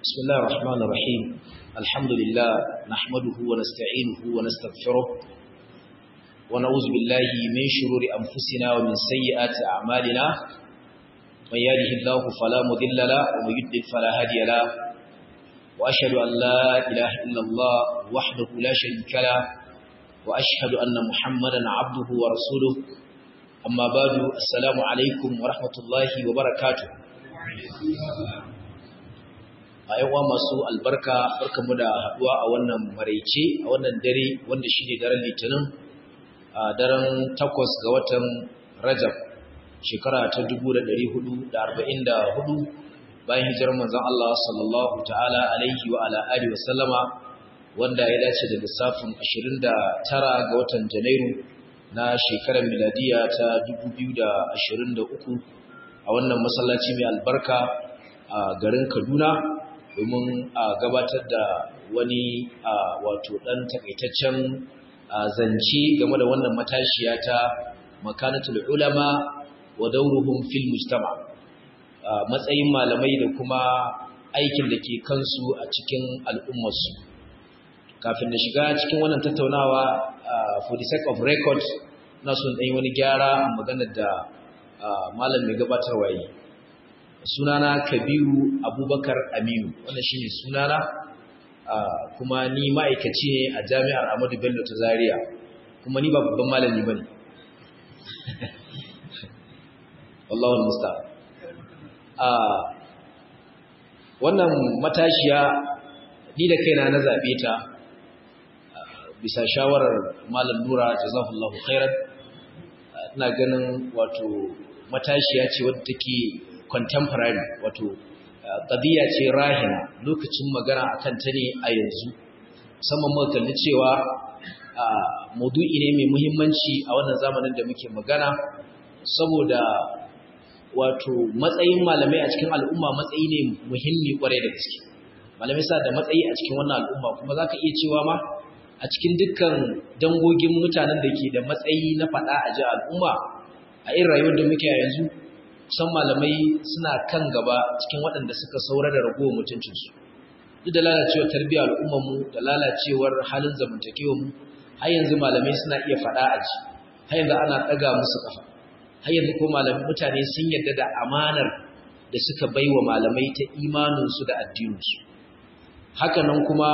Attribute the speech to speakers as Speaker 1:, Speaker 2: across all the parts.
Speaker 1: بسم الله الرحمن الرحيم الحمد لله نحمده ونستعينه ونستغفره ونعوذ بالله من شرور أنفسنا ومن سيئات أعمالنا من يهده الله فلا مضل له ومن يضلل فلا هادي له وأشهد أن لا إله إلا الله وحده لا شريك له وأشهد أن محمدا عبده ورسوله أما بعد السلام عليكم ورحمة الله وبركاته a yawa masu albarka barkamu da haduwa a wannan maraice a wannan dare wanda shine daren litinin a daren takwas ga watan rajab shekara ta 1444 bayan hijirar manzon Allah sallallahu ta'ala alaihi wa ala alihi wa sallama wanda ya dace da lissafin 29 ga watan janairu na shekarar miladiya ta 2023 a wannan masallaci mai albarka a garin Kaduna domin a gabatar da wani wato ɗan takaitaccen zance game da wannan matashiya ta makanatul ulama wa dauruhum fil mujtama matsayin malamai da kuma aikin da ke kansu a cikin al'ummarsu kafin da shiga cikin wannan tattaunawa for the sake of record na son ɗanyi wani gyara a maganar da malam mai gabatarwa yi sunana kabiru abubakar aminu wannan shine sunana kuma ni ma'aikaci ne a jami'ar amadu bello ta zaria kuma ni ba babban malami ba ne wallahun musta wannan matashiya ni da kaina na zaɓe ta bisa shawarar malam nura jazahullahu khairan ina ganin wato matashiya ce wadda take contemporary wato qadiya ce rahina lokacin magana akan ta ne a yanzu musamman muka kalli cewa maudu'i ne mai muhimmanci a wannan zamanin da muke magana saboda wato matsayin malamai a cikin al'umma matsayi ne muhimmi kwarai da gaske malamai sa da matsayi a cikin wannan al'umma kuma zaka iya cewa ma a cikin dukkan dangogin mutanen da ke da matsayi na faɗa a ji al'umma a irin rayuwar da muke a yanzu kusan malamai suna kan gaba cikin waɗanda suka saura da ragowar mutuncinsu duk da lalacewar tarbiyyar al'ummarmu da lalacewar halin zamantakewarmu har yanzu malamai suna iya faɗa a ji har yanzu ana ɗaga musu ƙafa har yanzu ko malamai mutane sun yarda da amanar da suka bai wa malamai ta imaninsu da addininsu haka nan kuma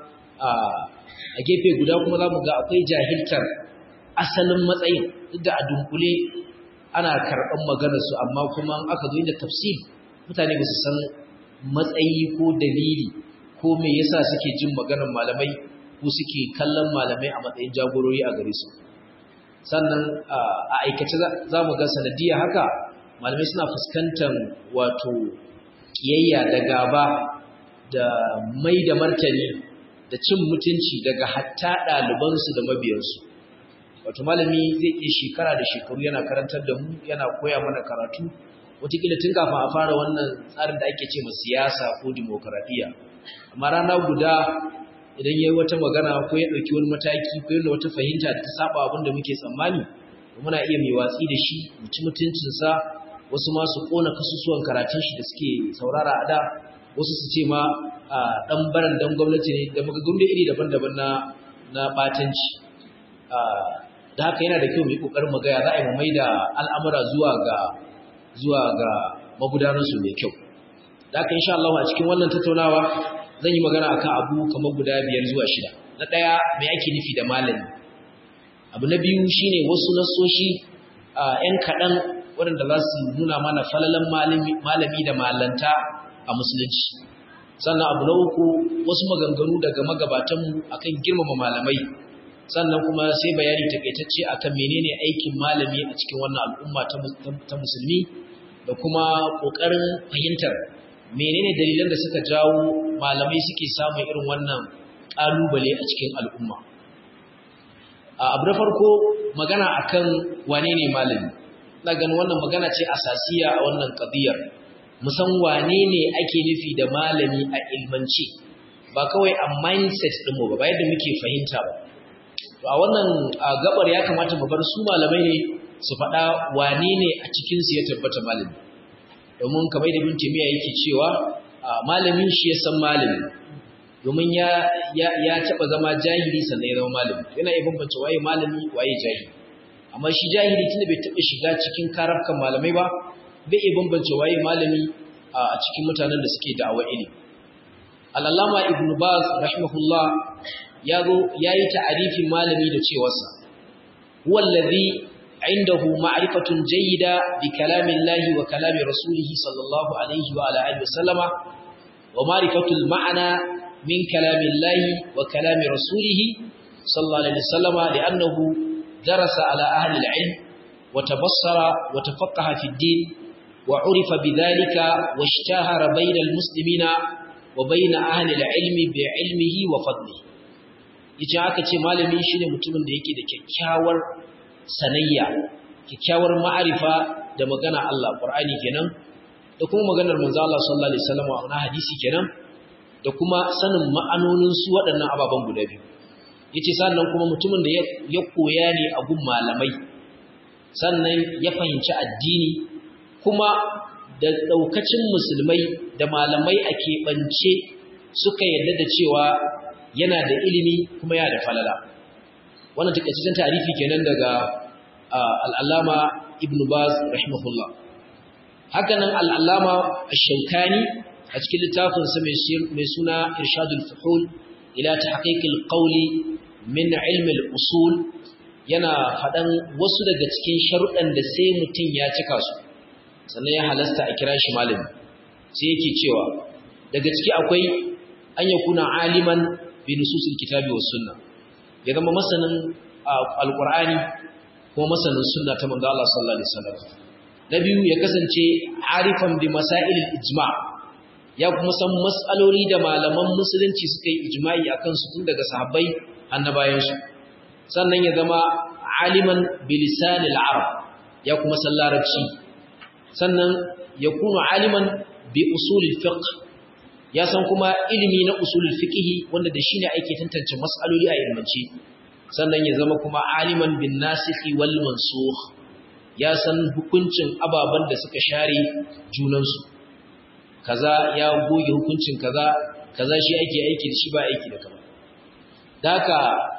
Speaker 1: a gefe guda kuma za mu ga akwai jahiltar asalin matsayin duk da a dunkule ana karɓar maganarsu amma kuma aka zo inda tafsir mutane ba su san matsayi ko dalili ko me yasa suke jin maganar malamai ko suke kallon malamai a matsayin jagorori a gare su sannan a aikace za mu ga sanadiyya haka malamai suna fuskantar wato kiyayya da gaba da mai da martani da cin mutunci daga hatta ɗalibansu da mabiyansu wato malami zai iya shekara da shekaru yana karantar da mu yana koya mana karatu wataƙila tun kafin a fara wannan tsarin da ake ce ma siyasa ko dimokuraɗiyya amma rana guda idan ya yi wata magana ko ya ɗauki wani mataki ko yana wata fahimta da ta saba abin da muke tsammani muna iya mai watsi da shi mu ci mutuncinsa wasu ma su ƙona kasusuwan karatun shi da suke saurara a da wasu su ce ma a ɗan baran dan gwamnati ne da magagumda iri daban-daban na na ɓatanci da haka yana da kyau mu yi kokarin mu gaya za a yi mai da al'amura zuwa ga zuwa ga magudanarsu mai kyau da haka insha Allah a cikin wannan tattaunawa zan yi magana akan abu kamar guda biyar zuwa shida na ɗaya mai ake nufi da malami abu na biyu shine wasu nasoshi ‘yan kaɗan waɗanda za su nuna mana falalan malami da malanta a musulunci sannan abu na uku wasu maganganu daga magabatanmu akan girmama malamai sannan kuma sai bayani takaitacce akan menene aikin malami a cikin wannan al'umma ta musulmi da kuma kokarin fahimtar menene dalilan da suka jawo malamai suke samun irin wannan kalubale a cikin al'umma abu na farko magana akan wane ne malami ina ganin wannan magana ce asasiya a wannan qadiyar musan wane ne ake nufi da malami a ilmance ba kawai a mindset ɗinmu ba ba yadda muke fahimta ba a wannan gabar ya kamata mu bar su malamai ne su faɗa wane ne a cikinsu ya tabbata malami domin kamar da bin timiya yake cewa malamin shi ya san malami domin ya ya ya taba zama jahili sannan ya zama malami yana iya bambance waye malami waye jahili amma shi jahili tunda bai taba shiga cikin karafkan malamai ba bai iya bambance waye malami a cikin mutanen da suke da'awa ilimi al-allama ibn baz rahimahullah ya zo yayi ta'arifin malami da cewarsa huwa allazi عنده معرفة جيدة بكلام الله وكلام رسوله صلى الله عليه وعلى آله وسلم ومعرفة المعنى من كلام الله وكلام رسوله صلى الله عليه وسلم لأنه درس على أهل العلم وتبصر وتفقه في الدين وعرف بذلك واشتهر بين المسلمين وبين أهل العلم بعلمه وفضله yace aka ce malami shine mutumin da yake da kyakkyawar sanayya kyakkyawar ma'arifa da magana Allah Qur'ani kenan da kuma maganar manzo Allah sallallahu alaihi wasallam a hadisi kenan da kuma sanin ma'anonin su waɗannan ababen guda biyu yace sannan kuma mutumin da ya koya ne a gun malamai sannan ya fahimci addini kuma da daukacin musulmai da malamai a keɓance suka yarda da cewa yana da ilimi kuma yana da falala wannan takaitaccen tarihi kenan daga al'allama ibn baz rahimahullah hakanan al'allama ash-shawkani a cikin littafinsa mai suna irshadul fuhul ila tahqiqil qawli min ilm al-usul yana faɗan wasu daga cikin sharuɗan da sai mutum ya cika su sannan ya halasta a kira shi malami sai yake cewa daga ciki akwai an yakuna aliman bi nususil kitabi was sunnah ya zama masanin alqur'ani kuma masanin sunna ta manzo Allah sallallahu alaihi wasallam na biyu ya kasance arifan bi masail ijma ya kuma san mas'aloli da malaman musulunci suka yi ijma'i akan su tun daga sahabbai annabayan su sannan ya zama aliman bi lisan arab ya kuma san larabci sannan ya kuma aliman bi usul fiqh ya san kuma ilimi na usulul fiqh wanda da shine ake tantance mas'aloli a ilmance sannan ya zama kuma aliman bin nasikhi wal mansukh ya san hukuncin ababan da suka share junansu kaza ya goge hukuncin kaza kaza shi ake aiki da shi ba aiki da kaza daka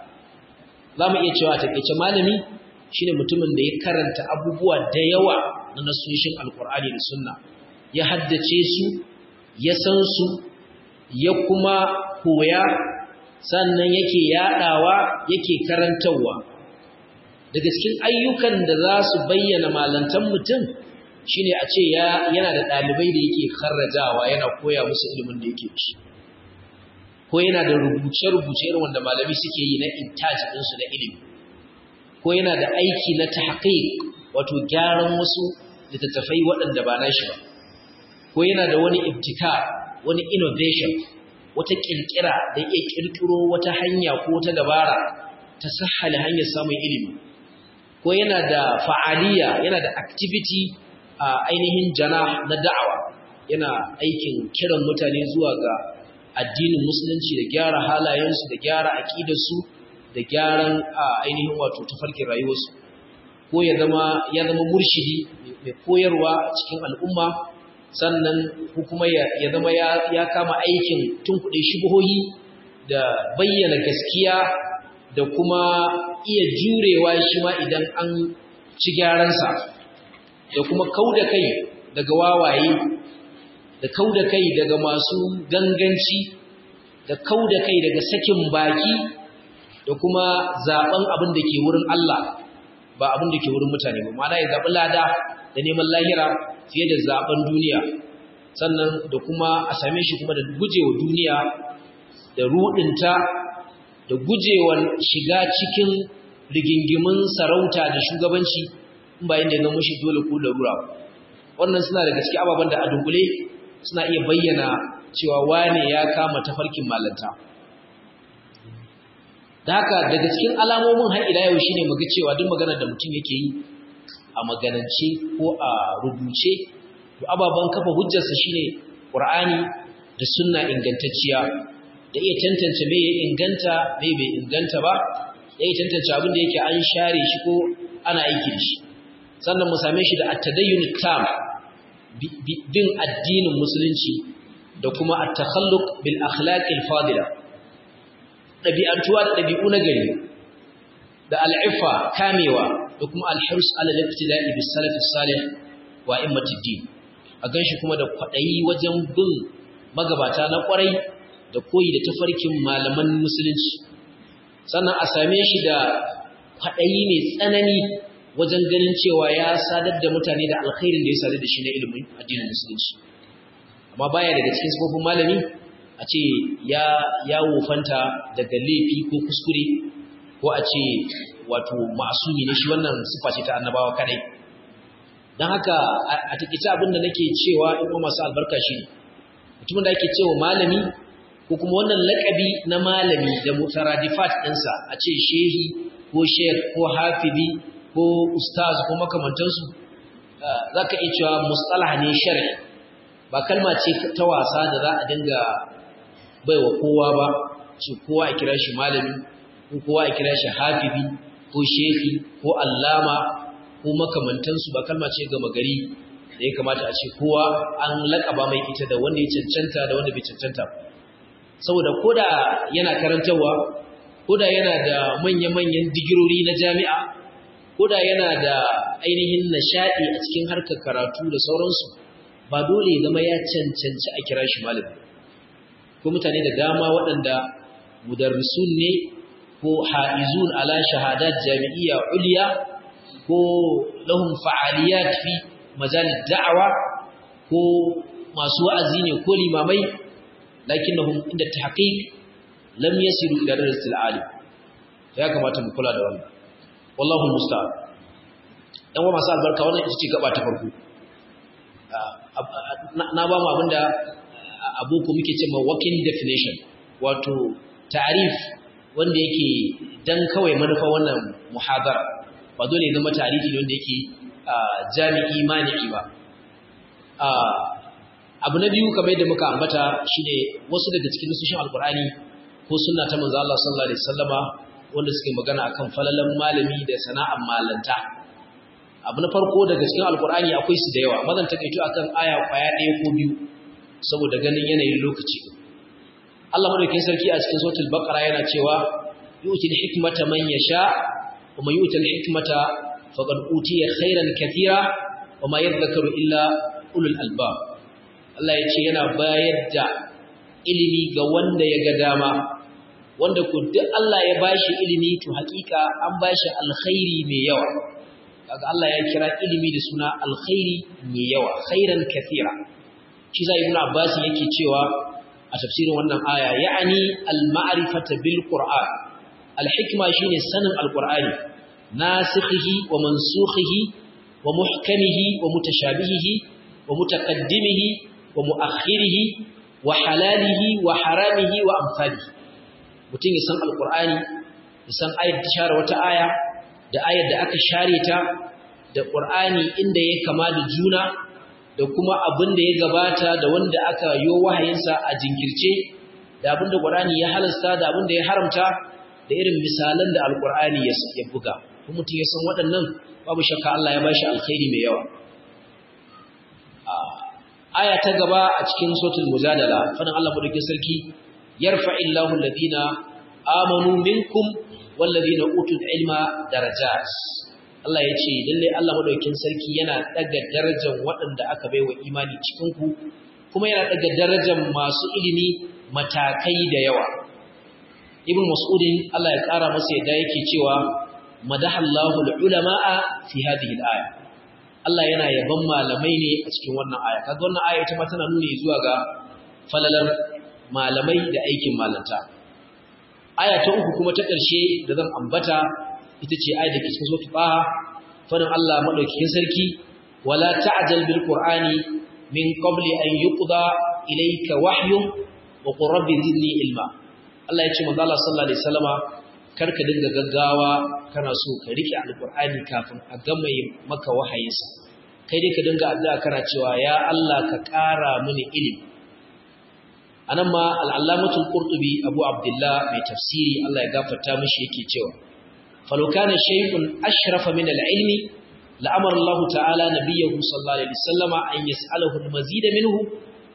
Speaker 1: zamu iya cewa takeice malami shine mutumin da ya karanta abubuwa da yawa na nasoshin alqur'ani da sunna ya haddace su ya san su ya kuma koya sannan yake yadawa yake karantawa daga cikin ayyukan da za su bayyana malantan mutum shine a ce yana da ɗalibai da yake kharrajawa yana koya musu ilimin da yake ci ko yana da rubuce-rubuce irin wanda malami suke yi na intaji ɗinsu na ilimi ko yana da aiki na tahqiq wato gyaran wasu littattafai waɗanda ba na shi ba ko yana da wani ibtika wani innovation wata kirkira da iya kirkiro wata hanya ko wata dabara ta sahhala hanyar samun ilimi ko yana da fa'aliya yana da activity a ainihin jana na da'awa yana aikin kiran mutane zuwa ga addinin musulunci da gyara halayensu da gyara aƙidarsu da gyaran ainihin wato tafarkin rayuwarsu ko ya zama ya zama murshidi mai koyarwa cikin al'umma sannan ko kuma ya zama ya kama aikin tunkuɗe shubuhohi da bayyana gaskiya da kuma iya jurewa shi ma idan an ci gyaransa da kuma kauda kai daga wawaye da kauda kai daga masu ganganci da kauda kai daga sakin baki da kuma zaben abin da ke wurin Allah ba abin da ke wurin mutane ba ma'ana ya zaɓi lada da neman lahira fiye da zaben duniya sannan da kuma a same shi kuma da gujewa duniya da rudinta da gujewa shiga cikin rigingimin sarauta da shugabanci in bayan da ya zama shi dole ko larura wannan suna da gaske ababen da a dunkule suna iya bayyana cewa wane ya kama tafarkin malanta da haka daga cikin alamomin har ila yau shine muga cewa duk maganar da mutum yake yi a maganance ko a rubuce to ababan kafa hujjarsa shine Qur'ani da sunna ingantacciya da iya tantance me ya inganta me bai inganta ba da iya tantance abin da yake an share shi ko ana aiki da shi sannan mu same shi da at-tadayyun tam bin addinin musulunci da kuma at-takhalluq bil akhlaq al-fadila dabi'antuwa da dabi'u na gari da al'ifa kamewa da kuma al-hirs ala al-ibtida'i bis salaf as-salih wa immatid din a ganshi kuma da kwadayi wajen bin magabata na kwarai da koyi da tafarkin malaman musulunci sannan a same shi da kwadayi mai tsanani wajen ganin cewa ya sadar da mutane da alkhairin da ya sadar da shi na ilimin addinin musulunci amma baya daga cikin sifofin malami a ce ya ya wofanta daga laifi ko kuskure ko a ce wato masumi ne shi wannan sifa ce ta annabawa kadai don haka a takaice abin da nake cewa in kuma masu albarka shi ne mutumin da ake cewa malami ko kuma wannan lakabi na malami da mutaradifat ɗinsa a ce shehi ko shek ko hafizi ko ustaz ko makamantansu za ka iya cewa mustalah ne shari'i ba kalma ce ta wasa da za a dinga baiwa kowa ba ce kowa a kira shi malami ko kowa a kira shi hafizi ko shehi ko allama ko makamantansu ba kalma ce gama gari da ya kamata a ce kowa an laƙaba mai ita da wanda ya cancanta da wanda bai cancanta saboda koda yana karantarwa koda yana da manya-manyan digirori na jami'a koda yana da ainihin nishaɗi a cikin harkar karatu da sauransu ba dole ya zama ya cancanci a kira shi malami ko mutane da dama waɗanda mudarrisun ne ko ha'izun ala shahadat jami'iyya uliya ko lahum fa'aliyat fi majalis da'awa ko masu wa'azi ne ko limamai lakinnahum inda tahqiq lam yasiru ila darajatil alim ya kamata mu kula da wannan wallahu musta'an dan wa masu albarka wannan ita ce gaba ta farko na ba mu abinda aboko muke cewa working definition wato ta'rif wanda yake dan kawai manufa wannan muhadara ba dole zama tarihi ne wanda yake jami'i mani'i ba abu na biyu kamar yadda muka ambata shine wasu daga cikin nusushin alkur'ani ko sunna ta manzo Allah sallallahu alaihi wasallama wanda suke magana akan falalan malami da sana'ar malanta abu na farko daga cikin alkur'ani akwai su da yawa mazan takaito akan aya kwaya ɗaya ko biyu saboda ganin yanayin lokaci Allah madaukakin sarki a cikin suratul baqara yana cewa yu'til hikmata man yasha wa man yu'til hikmata faqad utiya khairan katira wa ma yadhakkaru illa ulul albab Allah ya ce yana bayar da ilimi ga wanda ya ga dama wanda ku duk Allah ya bashi ilimi to hakika an bashi alkhairi mai yawa kaga Allah ya kira ilimi da suna alkhairi mai yawa khairan kathira shi sai ibnu abbas yake cewa a tafsirin wannan aya ya'ani al-ma'rifata bil qur'an al-hikma shine sanin al-qur'ani nasikhihi wa mansukhihi wa muhkamihi wa mutashabihihi wa mutaqaddimihi wa muakhirihi wa halalihi wa haramihi wa amsalihi mutum ya san al-qur'ani ya san ayat ta share wata aya da ayar da aka share ta da qur'ani inda ya kama da juna da kuma abin da ya gabata da wanda aka yi wahayinsa a jinkirce da abin da Qur'ani ya halasta da abin da ya haramta da irin misalan da Al-Qur'ani ya buga kuma mutum ya san waɗannan babu shakka Allah ya bashi alkhairi mai yawa aya ta gaba a cikin suratul mujadala fadan Allah madaukakin sarki yarfa'illahu alladhina amanu minkum walladhina utul ilma darajat Allah ya ce lalle Allah madaukakin sarki yana daga darajar waɗanda aka baiwa imani cikin ku kuma yana daga darajar masu ilimi matakai da yawa Ibn Mas'udin Allah ya ƙara masa yadda yake cewa madahallahu al-ulama'a fi hadhihi al-aya Allah yana yaban malamai ne a cikin wannan aya kaga wannan aya ita ma tana nuni zuwa ga falalar malamai da aikin malanta aya ta uku kuma ta ƙarshe da zan ambata ita ce ayat da ke cikin suratul Taha fadin Allah madaukakin sarki wala ta'jal bil qur'ani min qabli an yuqda ilayka wahyu wa qur rabbi zidni ilma Allah ya ce manzo Allah sallallahu alaihi wasallama karka dinga gaggawa kana so ka rike alqur'ani kafin a gama maka wahayinsa kai dai ka dinga addu'a kana cewa ya Allah ka ƙara mini ilimi anan ma al-allamatul qurtubi abu abdullah mai tafsiri Allah ya gafarta mishi yake cewa falau kana shay'un ashrafa min al-ilmi la'amara Allah ta'ala nabiyahu sallallahu alaihi wasallama an yas'alahu al-mazid minhu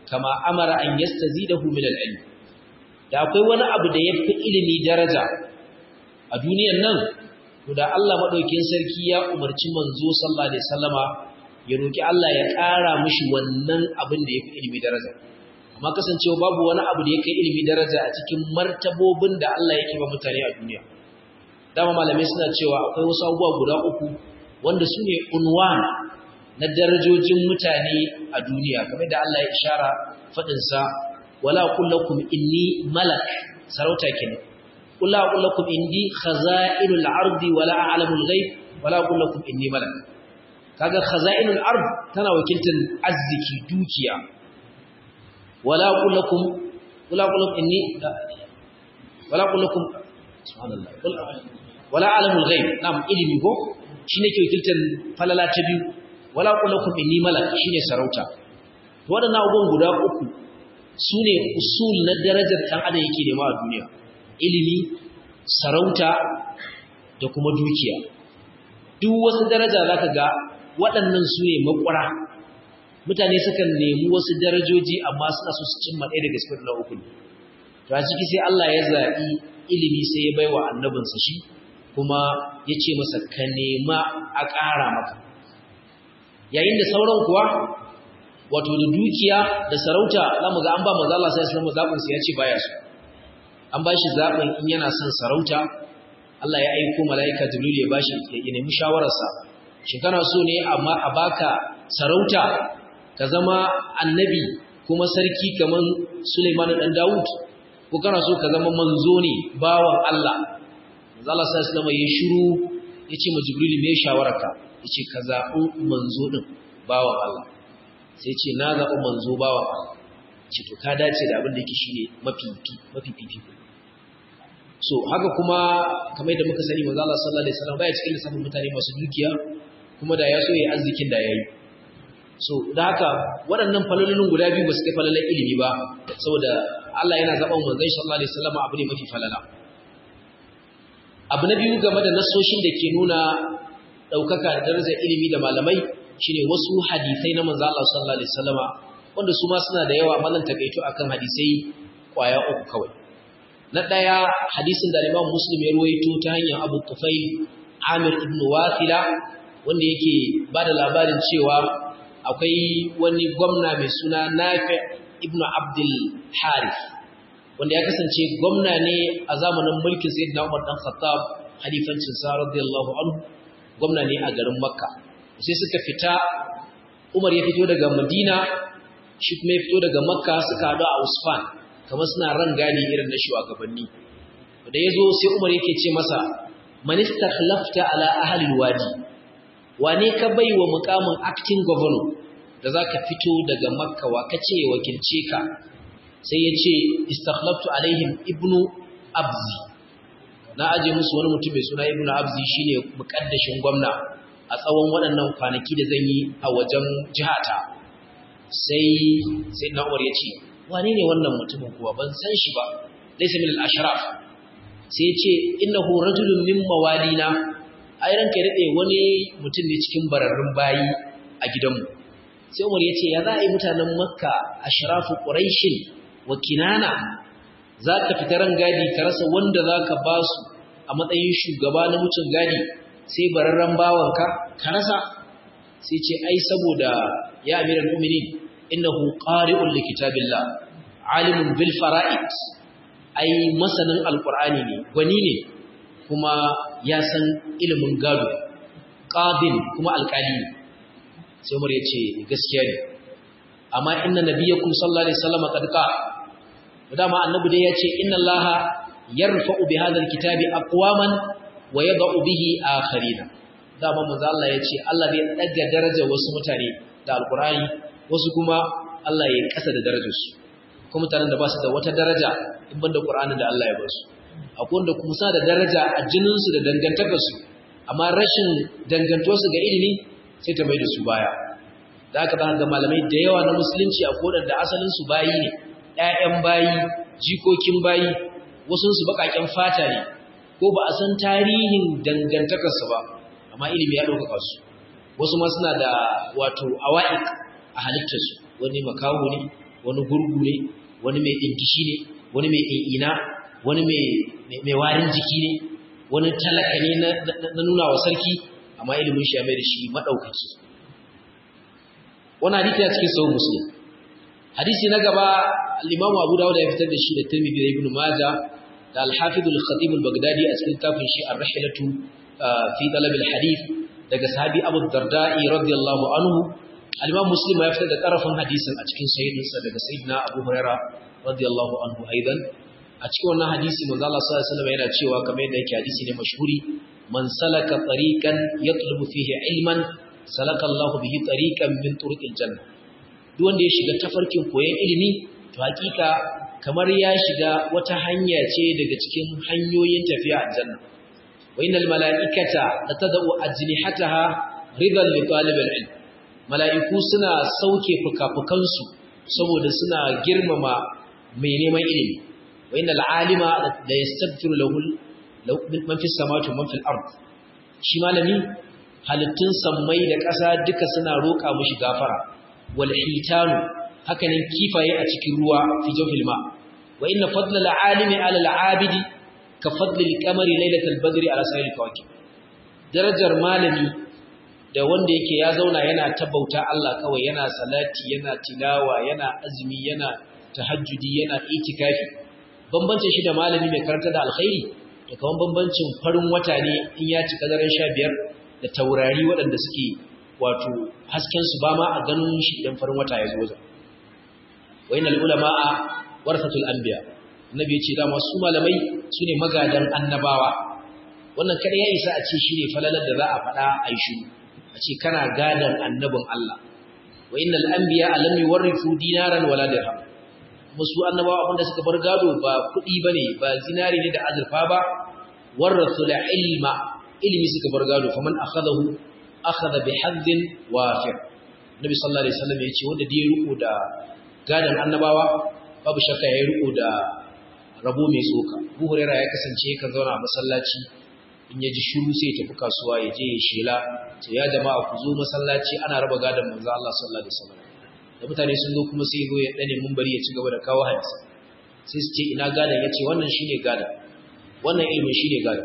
Speaker 1: kama amara an yastazidahu min al-ilm da akwai wani abu da yafi ilimi daraja a duniyar nan to da Allah madaukakin sarki ya umarci manzo sallallahu alaihi wasallama ya roki Allah ya ƙara mishi wannan abin da yafi ilimi daraja amma kasancewa babu wani abu da yake ilimi daraja a cikin martabobin da Allah yake ba mutane a duniya dama malamai suna cewa akwai wasu abubuwa guda uku wanda su ne unwan na darajojin mutane a duniya kamar da Allah ya ishara faɗinsa wala kullakum inni malak sarauta kenan wala kullakum indi khaza'inul ardi wala a'lamul ghaib wala kullakum inni malak kaga khaza'inul ard tana wakiltar arziki dukiya wala kullakum wala kullakum inni wala kullakum subhanallah wala a'lamul ghaib nam ilimi ko shine ke wakiltar falala ta biyu wala kullakum inni malak shine sarauta to wadannan abubuwan guda uku sune usul na darajar dan adam yake nema a duniya ilimi sarauta da kuma dukiya duk wasu daraja zaka ga waɗannan sune makwara mutane sukan nemi wasu darajoji amma suna so su cimma ɗaya daga cikin na uku to a ciki sai Allah ya zaɓi ilimi sai ya baiwa annabinsa shi kuma ya ce masa ka nema a ƙara maka yayin da sauran kuwa wato da dukiya da sarauta za mu ga an ba maza Allah sai islamu zaɓinsa ya ce baya su an ba shi zaɓin in yana son sarauta Allah ya aiko mala'ika jibril ya bashi ya nemi shawararsa shi kana so ne amma a baka sarauta ka zama annabi kuma sarki kaman Sulaiman dan Dawud ko kana so ka zama manzo ne bawan Allah manzo Allah sai islamu ya shiru ya ce ma jibril me shawararka yace ka zaɓi manzo din bawan Allah sai ce na zaɓi manzo bawan Allah ce to ka dace da abin da yake shine mafi mafi fifi so haka kuma kamar yadda muka sani manzo Allah sallallahu alaihi wasallam baya cikin lissafin mutane masu dukiya kuma da ya so yayi arzikin da yayi so da haka waɗannan falalolin guda biyu ba su kai falalan ilimi ba saboda Allah yana zaɓan manzon sallallahu alaihi wasallam abu ne mafi falala abu na biyu game da nasoshin da ke nuna ɗaukaka da darajar ilimi da malamai shine wasu hadisai na manzo Allah sallallahu alaihi wasallama wanda su ma suna da yawa amma zan takaito akan hadisai kwaya uku kawai na daya hadisin da Imam Muslim ya ruwaito ta hanyar Abu Tufail Amir ibn Wathila wanda yake bada labarin cewa akwai wani gwamna mai suna Nafi ibn Abdul Harith wanda ya kasance gwamna ne a zamanin mulkin Sayyidina Umar dan Khattab halifancin sa radiyallahu anhu gwamna ne a garin Makka sai suka fita Umar ya fito daga Madina shi kuma ya fito daga Makka suka haɗu a Usfan kamar suna ran gani irin na shugabanni da yazo sai Umar yake ce masa man istakhlafta ala ahli alwadi wane ka baiwa mukamin acting governor da zaka fito daga Makka wa kace wakilce ka sai ya ce istakhlaftu alaihim ibnu abzi na aje musu wani mutum mai suna ibnu abzi shine mukaddashin gwamna a tsawon waɗannan kwanaki da zan yi a wajen jihata sai sai na umar ya ce wane ne wannan mutumin kuwa ban san shi ba laysa min al-ashraf sai ya ce innahu rajulun min mawalina ai ranka dade wani mutum ne cikin bararrun bayi a gidanmu sai umar ya ce ya za a yi mutanen makka ashrafu quraishin wa kinana za ka fita ran gadi ka rasa wanda za ka ba su a matsayin shugaba na mutum gadi sai bararren bawanka ka rasa sai ce ai saboda ya amiral mu'minin innahu qari'un likitabillah alimun bil fara'id ai masanin alqur'ani ne gwani ne kuma ya san ilimin gado qadin kuma alqali ne sai Umar ya ce gaskiya ne amma inna nabiyakum sallallahu alaihi wasallam qad qala dama annabi dai ya ce inna allaha yarfa'u bi hadha alkitabi aqwaman wa yad'u bihi akharina dama manzo Allah yace Allah zai daga darajar wasu mutane da alqur'ani wasu kuma Allah ya kasa da darajar su kuma mutanen da ba su da wata daraja in banda qur'anin da Allah ya ba su akwai wanda kuma sa da daraja a jinin su da dangantakar su amma rashin dangantuwar su ga ilimi sai ta mai da su baya da aka ga malamai da yawa na musulunci a kodan da asalin su bayi ne ƴaƴan bayi jikokin bayi wasu su bakaken fata ne ko ba a san tarihin dangantakarsu ba amma ilimi ya ɗaukaka su wasu ma suna da wato awa'ik a halittarsu wani makaho ne wani gurgu ne wani mai dinkishi ne wani mai ina wani mai warin jiki ne wani talaka ne na nuna wa sarki amma ilimin shi ya mai da shi maɗaukaki wani hadisi a cikin sahih muslim hadisi na gaba al-imam abu dawud ya fitar da shi da tirmidhi da ibn majah da al-hafiz al-khatib al-baghdadi a cikin kafin shi ar-rihlatu fi talab al-hadith daga sahabi abu darda'i radiyallahu anhu al-imam muslim ya fitar da tarafin hadisin a cikin sahihinsa daga sayyidina abu huraira radiyallahu anhu aidan a cikin wannan hadisi manzo Allah sallallahu alaihi wasallam yana cewa kamar yadda yake hadisi ne mashhuri man salaka tariqan yatlubu fihi ilman salaka Allahu bihi tariqan min turuqil janna duk wanda ya shiga tafarkin koyon ilimi to hakika kamar ya shiga wata hanya ce daga cikin hanyoyin tafiya aljanna wa innal malaikata latad'u ajnihataha ridan li talibil ilm mala'iku suna sauke fukafukansu saboda suna girmama mai neman ilimi wa innal alima la yastaghfiru lahu man fis samawati wa man fil ard shi malami halittun sammai da ƙasa duka suna roƙa mushi gafara wal hitanu hakanan kifaye a cikin ruwa fi jawfil ma wa inna fadla al alimi ala al abidi ka fadli al qamari laylatal badri ala sa'il kawakib darajar malami da wanda yake ya zauna yana tabbauta Allah kawai yana salati yana tilawa yana azumi yana tahajjudi yana itikafi bambancin shi da malami mai karanta da alkhairi da kawan bambancin farin wata ne in ya cika daren 15 da taurari waɗanda suke wato hasken su ba ma a ganin shi idan farin wata ya zo zan wayanal ulama'a warthatul anbiya annabi ya ce dama su malamai sune magadan annabawa wannan kada ya isa a ce shine falalar da za a faɗa a yi shiru a ce kana gadan annabin Allah wa innal anbiya lam yuwarrithu dinaran wala dirham musu annabawa abinda suka bar gado ba kuɗi bane ba zinari ne da azurfa ba warathu ilma ilmi suka bar gado faman akhadahu akhadha bihadhin wafir nabi sallallahu alaihi wasallam yace wanda da ya riko da gadan annabawa babu shakka ya riko da rabo mai tsoka Abu Hurairah ya kasance kan zauna a masallaci in ya ji shiru sai ya tafi kasuwa ya je ya shela ce ya jama'a ku zo masallaci ana raba gadon manzo Allah sallallahu alaihi wasallam da mutane sun zo kuma sai zo ya dane bari ya ci gaba da kawo hadisi sai su ce ina gadon yace wannan shine gadon wannan ilimin shine gadon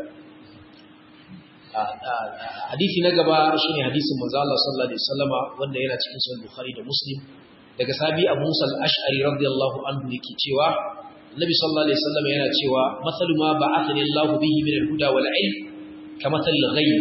Speaker 1: hadisi na gaba shine hadisin manzo Allah sallallahu alaihi wasallama wanda yana cikin sahih Bukhari da Muslim daga sabi Abu Musa al-Ash'ari radiyallahu anhu yake cewa Nabi sallallahu alaihi wasallam yana cewa masalu ma ba'athani Allah bihi min al-huda wal ilm kamathal ghayb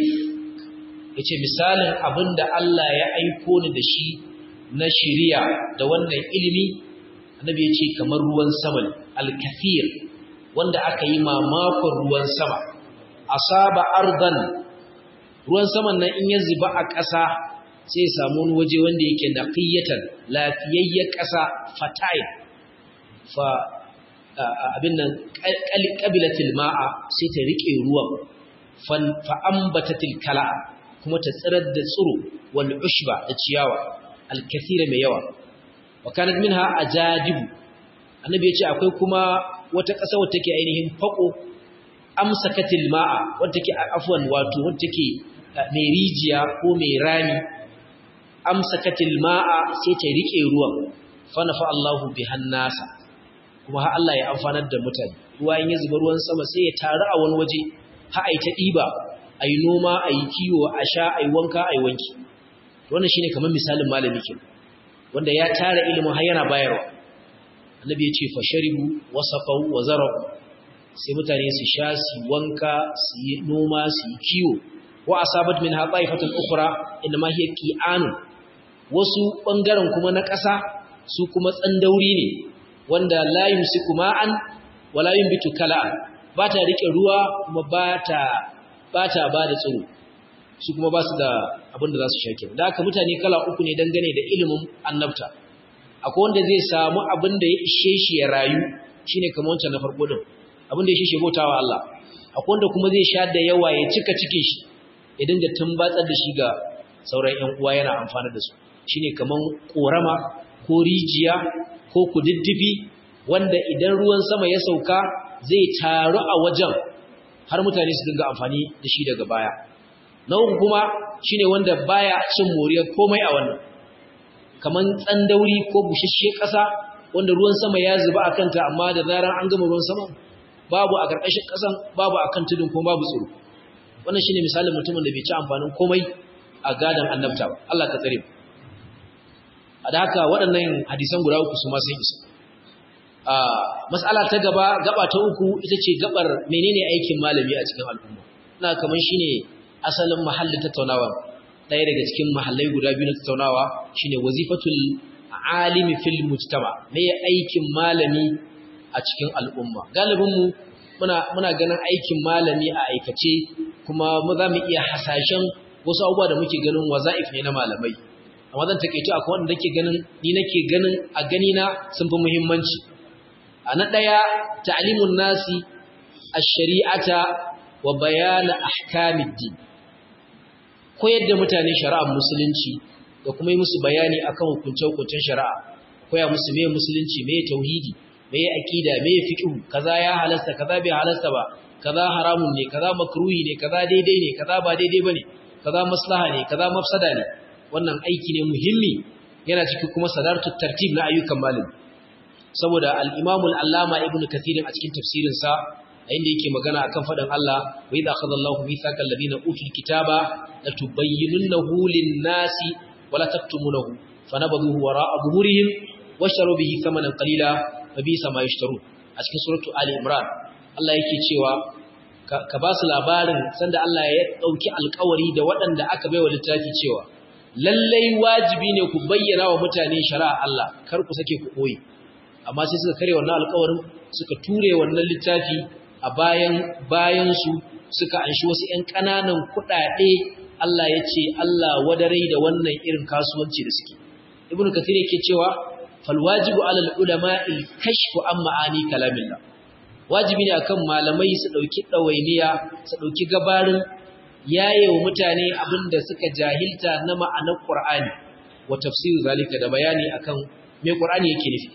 Speaker 1: yace misalin abinda Allah ya aiko ni da shi na shiriya da wannan ilimi annabi yace kamar ruwan sama al-kathir wanda aka yi mamakon ruwan sama asaba ardan ruwan saman nan in ya zuba a ƙasa sai ya samu wani waje wanda yake naqiyatan lafiyayyen ƙasa fatayil fa abin nan ƙabilatil ma'a sai ta riƙe ruwan fa'ambatatil kala'a kuma ta tsirar da tsiro wal ushba da ciyawa alkathira mai yawa wa kanat minha ajadibu annabi yace akwai kuma wata ƙasa wacce take ainihin fako amsakatil ma'a wacce take afwan wato wacce take mai rijiya ko mai rami amsakatil ma'a sai ta riƙe ruwan fa nafa Allahu bihan nasa kuma har Allah ya amfanar da mutane ruwa in ya zuba ruwan sama sai ya taru a wani waje ha ai ta diba ai noma ai kiwo a sha ai wanka ai wanki wannan shine kamar misalin malami ke wanda ya tara ilimin har yana bayarwa annabi ya ce fasharibu wasaqaw wa zarau sai mutane su sha su wanka su yi noma su yi kiwo wa asabat min haqaifatul ukhra inma hiya qi'anun wasu bangaren kuma na ƙasa su kuma tsandauri ne wanda la yumsiku ma'an wala yumbitu kala'an ba ta rike ruwa kuma ba ta ba ta ba da tsiro su kuma ba su da abin da za su shake da haka mutane kala uku ne dangane da ilimin annabta akwai wanda zai samu abin da ya ishe shi ya rayu shine kamar wancan na farko din abin da ya ishe shi bautawa Allah akwai wanda kuma zai sha da yawa ya cika cikin shi ya dinga tumbatsar da shi ga sauran ƴan uwa yana amfana da su shine kaman korama ko rijiya ko kududdufi wanda idan ruwan sama ya sauka zai taru a wajen har mutane su dinga amfani da shi daga baya na uku kuma shine wanda baya cin moriyar komai a wannan kaman tsandauri ko bushashe ƙasa wanda ruwan sama ya zuba a kanta amma da zarar an gama ruwan sama babu a ƙarƙashin ƙasan babu a kan tudun kuma babu tsoro wannan shine misalin mutumin da bai ci amfanin komai a gadan annabta ba Allah ka tsare a da haka waɗannan hadisan guda uku su ma sun isa a mas'ala ta gaba gaba ta uku ita ce gabar menene aikin malami a cikin al'umma ina kaman shine asalin mahallin tattaunawa ɗaya daga cikin mahallai guda biyu na tattaunawa shine wazifatul alimi fil mujtama me aikin malami a cikin al'umma galibin mu muna muna ganin aikin malami a aikace kuma mu za mu iya hasashen wasu abubuwa da muke ganin waza'if ne na malamai amma zan takeice akwai wanda nake ganin ni nake ganin a gani na sun fi muhimmanci a na daya ta'limun nasi ash-shari'ata wa bayan ahkamiddin koyar da mutane shari'ar musulunci da kuma yi musu bayani akan hukunce-hukuncen shari'a koya musu me musulunci me tauhidi me aqida me fiqh kaza ya halasta kaza bai halasta ba kaza haramun ne kaza makruhi ne kaza daidai ne kaza ba daidai bane kaza maslaha ne kaza mafsada ne wannan aiki ne muhimmi yana cikin kuma sadartu tartib na ayyukan malami saboda al-Imam al-Allama Ibn Kathir a cikin tafsirin sa inda yake magana akan faɗin Allah wa idza akhadha Allahu mithaqal ladina utul kitaba latubayyinunahu lin-nasi wa la taktumunahu fanabadhuhu wara'a zuhurihim washtaru bihi thamanan qalila wa bisa ma yashtarun a cikin suratu Ali Imran Allah yake cewa ka ba su labarin sanda Allah ya dauki alƙawari da waɗanda aka baiwa littafi cewa lallai wajibi ne ku bayyana wa mutane shari'a Allah kar ku sake ku koyi amma sai suka kare wannan alƙawarin suka ture wannan littafi a bayan bayansu suka anshi wasu ‘yan ƙananan kuɗaɗe Allah ya ce Allah wadarai da wannan irin kasuwanci da suke. Ibn Kathir yake cewa falwajibu alal ulama il kashfu an ma'ani kalamillah. Wajibi ne akan malamai su ɗauki ɗawainiya su ɗauki gabarin yaye wa mutane abin da suka jahilta na ma'anar Qur'ani wa tafsir zalika da bayani akan me Qur'ani yake nufi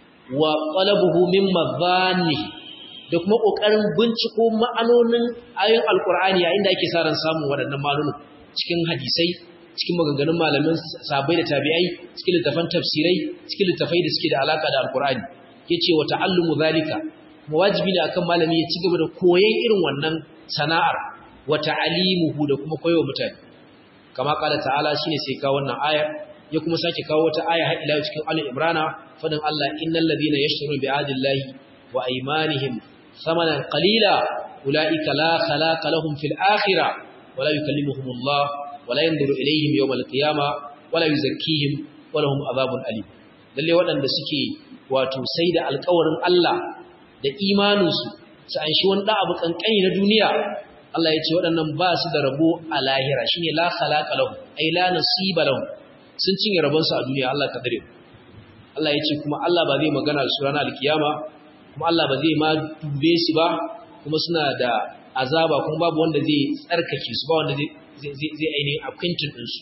Speaker 1: wa qalabuhu min madhanni da kuma ƙoƙarin binciko ma'anonin ayoyin alƙur'ani yayin da ake sa ran samun waɗannan ma'anonin cikin hadisai cikin maganganun malamin sabai da tabi'ai cikin littafan tafsirai cikin littafai da suke da alaka da alƙur'ani yace wa ta'allumu zalika kuma wajibi ne akan malami ya ci gaba da koyon irin wannan sana'ar wa ta'alimuhu da kuma koyo mutane kama kala ta'ala shine sai kawo wannan aya ya kuma sake kawo wata aya har ila cikin Ali Imrana fadin Allah innal ladina yashtaruna bi'adillahi wa aymanihim ثمنا قليلا أولئك لا خلاق لهم في الآخرة ولا يكلمهم الله ولا ينظر إليهم يوم القيامة ولا يزكيهم ولهم عذاب أليم lalle waɗanda suke wato sai da alƙawarin Allah da imaninsu su an shi wani abu kankani na duniya Allah ya ce waɗannan ba su da rabo a lahira shine la khalaqa lahum ay la nasiba lahum sun cinye rabonsu a duniya Allah ka dare Allah ya ce kuma Allah ba zai magana da su ranar alkiyama kuma Allah ba zai ma dube su ba kuma suna da azaba kuma babu wanda zai tsarkake su ba wanda zai ainihin akwaintin ɗinsu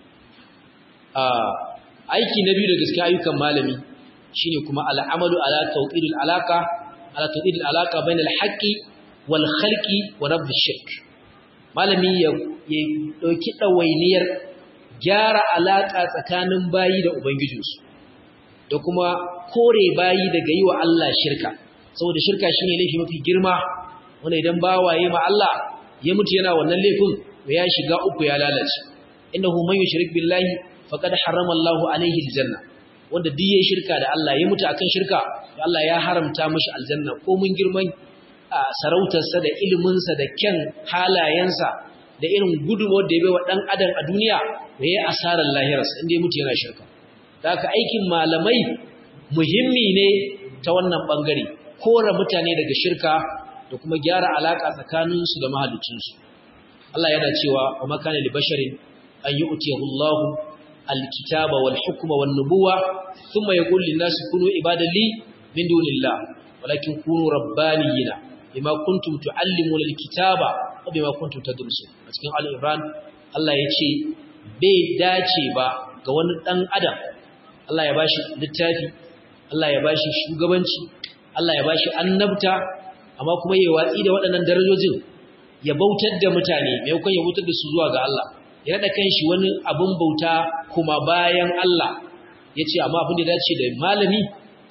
Speaker 1: aiki na biyu da gaske ayyukan malami shine kuma al'amalu ala tawqidil alaka ala tawqidil alaka bainal haqqi wal khalqi wa rabb shirk malami ya dauki dawainiyar gyara alaka tsakanin bayi da ubangijinsu da kuma kore bayi daga yi wa Allah shirka saboda shirka shine laifi mafi girma wanda idan bawaye ma Allah ya mutu yana wannan laifin ya shiga uku ya lalace innahu man yushrik billahi faqad harrama Allahu alaihi aljanna wanda duk yayin shirka da Allah ya mutu akan shirka Allah ya haramta mishi aljanna ko mun girman sarautarsa da iliminsa da kyan halayensa da irin gudunmawar da ya bai wa dan adam a duniya da ya asarar lahirarsa inda ya mutu yana shirka da haka aikin malamai muhimmi ne ta wannan bangare kora mutane daga shirka da kuma gyara alaka tsakaninsu da mahaliccinsu Allah yana cewa wa makana li basharin an yu'tiyahu Allahu alkitaba wal hukma wan nubuwa thumma yaqul lin nasi kunu ibadan li min dunillah walakin kunu rabbaniyina bima kuntum tuallimuna alkitaba wa bima kuntum tadrusun a cikin al-imran Allah ya ce bai dace ba ga wani dan adam Allah ya bashi littafi Allah ya bashi shugabanci Allah ya bashi annabta amma kuma yayi watsi da waɗannan darajojin ya bautar da mutane maimakon ya bautar da su zuwa ga Allah ya rada kanshi wani abun bauta kuma bayan Allah yace amma abin da dace da malami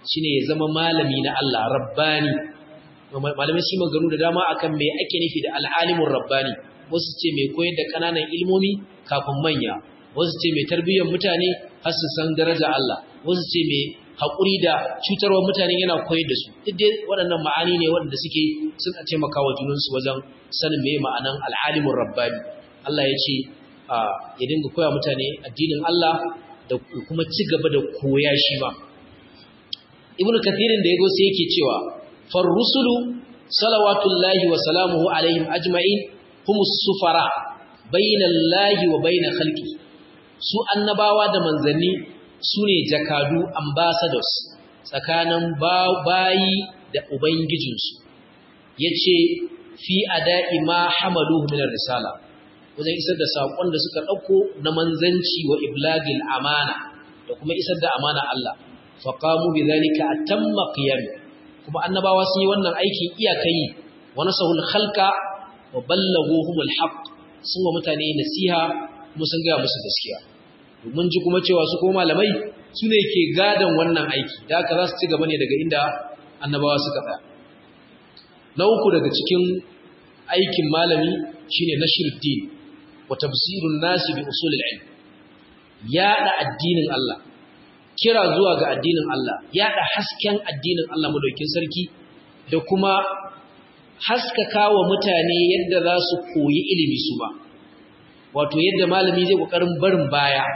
Speaker 1: shine ya zama malami na Allah rabbani malamai shi maganu da dama akan me ake nufi da al'alimin rabbani wasu ce mai koyar da kananan ilmomi kafin manya wasu ce mai tarbiyyar mutane har su san daraja Allah wasu ce mai haƙuri da cutarwa mutane yana koyar da su duk dai waɗannan ma'ani ne waɗanda suke sun taimaka wa junansu wajen sanin me ma'anan al'alimin rabbani Allah ya ce ya dinga koya mutane addinin Allah da kuma ci gaba da koya shi ba ibnu kathirin da yago sai yake cewa far rusulu salawatullahi wa salamuhu alaihim ajma'in humus sufara bainallahi wa bain khalqi su annabawa da manzanni sune jakadu ambassadors tsakanin bayi da ubangijinsu yace fi ada'i ma hamaluhu min risala wajen isar da sakon da suka dauko na manzanci wa iblagil amana da kuma isar da amana Allah faqamu bidhalika atamma qiyam kuma annabawa sun yi wannan aikin iyakai wa nasahul khalqa wa ballaghuhumul haqq sun wa mutane nasiha kuma sun ga musu gaskiya mun ji kuma cewa su ko malamai su ne ke gadan wannan aiki da haka za su ci gaba ne daga inda annabawa suka tsaya na uku daga cikin aikin malami shine nashruddin wa tafsirun nasi bi usulil ilm yada addinin Allah kira zuwa ga addinin Allah yada hasken addinin Allah madaukin sarki da kuma haskaka wa mutane yadda za su koyi ilimi su ba wato yadda malami zai kokarin barin baya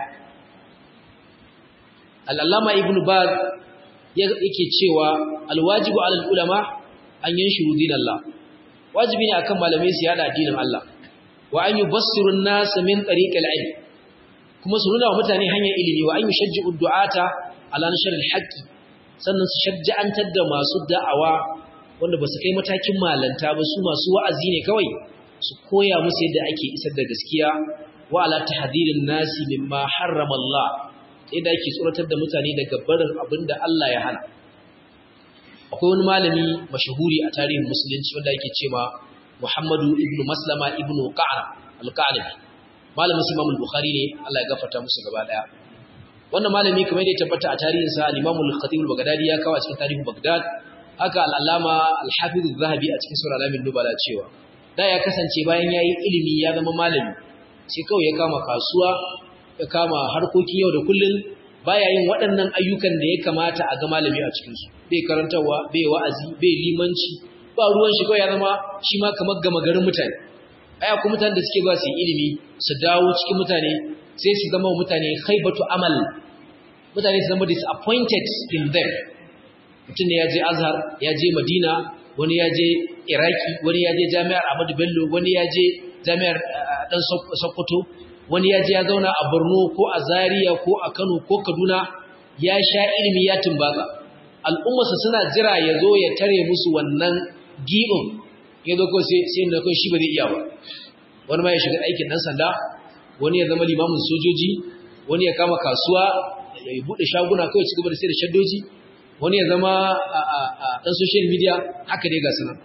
Speaker 1: al-allama ibn baz yake cewa alwajibu alal ulama an yanshuru dinallah wajibi ne akan malamai su yada addinin Allah wa an yubassiru an-nas min tariqil ilm kuma su nuna wa mutane hanyar ilimi wa an yushajji'u du'ata ala nashr al-haqq sannan su shajja'antar da masu da'awa wanda ba su kai matakin malanta ba su masu wa'azi ne kawai su koya musu yadda ake isar da gaskiya wa ala tahdhirin nasi mimma harrama Allah yadda ake tsoratar da mutane daga barin abinda Allah ya hana akwai wani malami mashahuri a tarihin musulunci wanda yake cewa Muhammadu ibn Maslama ibn Qa'ra al-Qa'nabi malamin Imam al-Bukhari ne Allah ya gafarta musu gaba daya wannan malami kamar da ya tabbata a tarihin sa al-Imam al-Khatib al-Baghdadi ya kawo a cikin tarihin Baghdad haka al-Allama al-Hafiz az-Zahabi a cikin Sura al-Amin Nubala cewa da ya kasance bayan yayi ilimi ya zama malami sai kawai ya kama kasuwa ya kama harkokin yau da kullun baya yin waɗannan ayyukan da ya kamata a ga malami a cikin su bai karantawa bai wa'azi bai limanci ba ruwan shi kawai ya zama shi ma kamar gama garin mutane aya kuma mutanen da suke ba su ilimi su dawo cikin mutane sai su zama mutane khaibatu amal mutane su zama disappointed in them mutum ne ya je azhar ya je madina wani ya je iraki wani ya je jami'ar ahmadu bello wani ya je jami'ar dan sokoto wani ya je ya zauna a borno ko a zaria ko a kano ko kaduna ya sha ilimi ya tumbatsa al'ummarsa suna jira ya zo ya tare musu wannan giɓin ya zo kawai sai na kawai shi ba zai iya ba wani ma ya shiga aikin ɗan sanda wani ya zama limamin sojoji wani ya kama kasuwa ya buɗe shaguna kawai ci gaba da sai da shaddoji wani ya zama ɗan social media haka dai ga sanar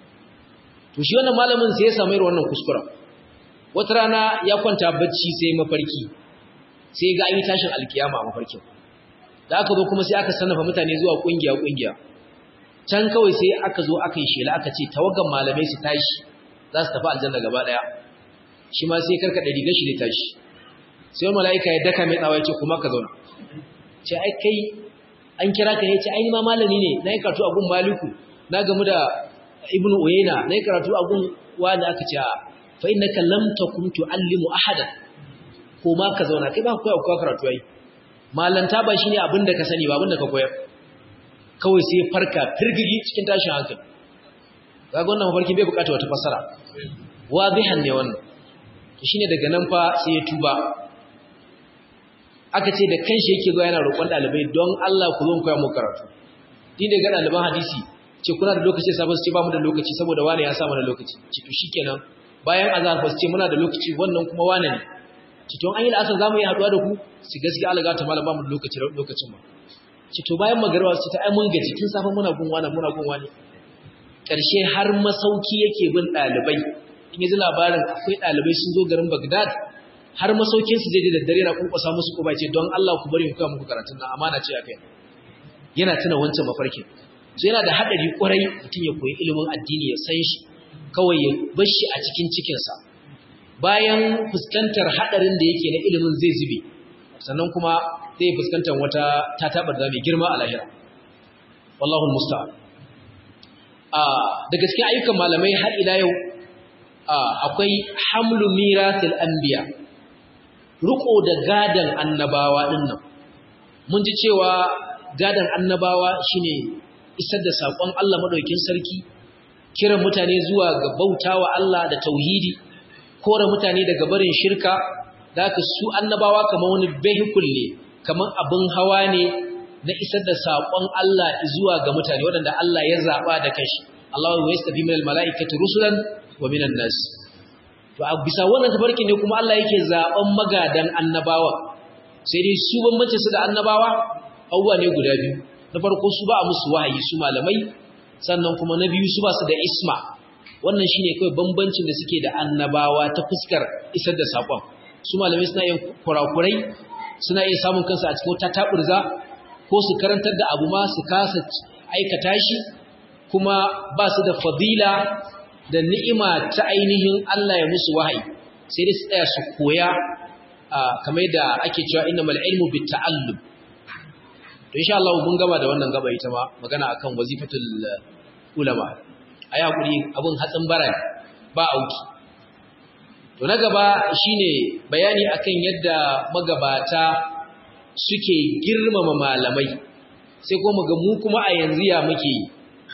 Speaker 1: to shi wannan malamin sai ya samu irin wannan kuskura wata rana ya kwanta bacci sai mafarki sai ga an yi tashin alkiyama a mafarkin da aka zo kuma sai aka sannafa mutane zuwa kungiya kungiya can kawai sai aka zo aka yi shela aka ce tawagan malamai su tashi za su tafi aljanna gaba daya shi ma sai karkada rigar shi da tashi sai mala'ika ya daka mai tsawa ya ce kuma ka zauna ce ai kai an kira ka ne ce ai ni ma malami ne na yi karatu a gun maliku na gamu da ibnu uyayna na yi karatu a gun wani aka ce fa innaka lam takum tuallimu ahadan ko ma ka zauna kai ba ku koya karatu ai malanta ba shine abin da ka sani ba abin da ka koyar kawai sai farka firgigi cikin tashin hankali kaga wannan mafarki bai bukata wata fasara wadihan ne wannan to shine daga nan fa sai ya tuba aka ce da kanshi yake zo yana roƙon dalibai don Allah ku zo mu koya mu karatu din daga daliban hadisi ce kuna da lokaci sai su ce ba mu da lokaci saboda wani ya sa mana lokaci ce to shikenan bayan azhar fa su ce muna da lokaci wannan kuma wane ne ce to an yi la'asar zamu yi haduwa da ku su gaskiya Allah ga ta malam ba mu da lokaci lokacin ba ce to bayan magarwa su ta ai mun gaji tun safa muna gun wani muna gun wani karshe har masauki yake bin dalibai in yaji labarin akwai dalibai sun zo garin Baghdad har masaukin su zai da daddare na kunkusa musu ko ce don Allah ku bari mu kai muku karatun nan amana ce akai yana tuna wancan mafarkin so yana da haɗari ƙwarai mutum ya koyi ilimin addini ya san shi kawai ya bar shi a cikin cikinsa bayan fuskantar haɗarin da yake na ilimin zai zube sannan kuma zai fuskantar wata tatabar da mai girma a lahira wallahu musta'an da gaske ayyukan malamai har ila yau akwai hamlu miratil anbiya riko da gadan annabawa dinnan mun ji cewa gadan annabawa shine isar da sakon Allah madaukakin sarki kiran mutane zuwa ga bautawa Allah da tauhidi kore mutane daga barin shirka da haka su annabawa kamar wani vehicle ne kamar abin hawa ne na isar da saƙon Allah zuwa ga mutane waɗanda Allah ya zaɓa da kashi Allah wa yastafi minal mala'ikati rusulan wa minan nas to a bisa wannan tafarki ne kuma Allah yake zaɓan magadan annabawa sai dai su bambance su da annabawa abubuwa ne guda biyu na farko su ba a musu wahayi su malamai sannan kuma na biyu su ba su da isma wannan shine kawai bambancin da suke da annabawa ta fuskar isar da saƙon su malamai suna yin kurakurai suna iya samun kansu a cikin wata taɓurza ko su karantar da abu ma su kasa aikata shi kuma ba su da fadila da ni'ima ta ainihin Allah ya musu wahayi sai dai su tsaya su koya kamar da ake cewa innamal ilmu bit ta'allum to insha Allah mun gama da wannan gaba ita ma magana akan wazifatul ulama ayi hakuri abun hatsin bara ba auki to na gaba shine bayani akan yadda magabata suke girmama malamai sai kuma ga mu kuma a yanzu ya muke yi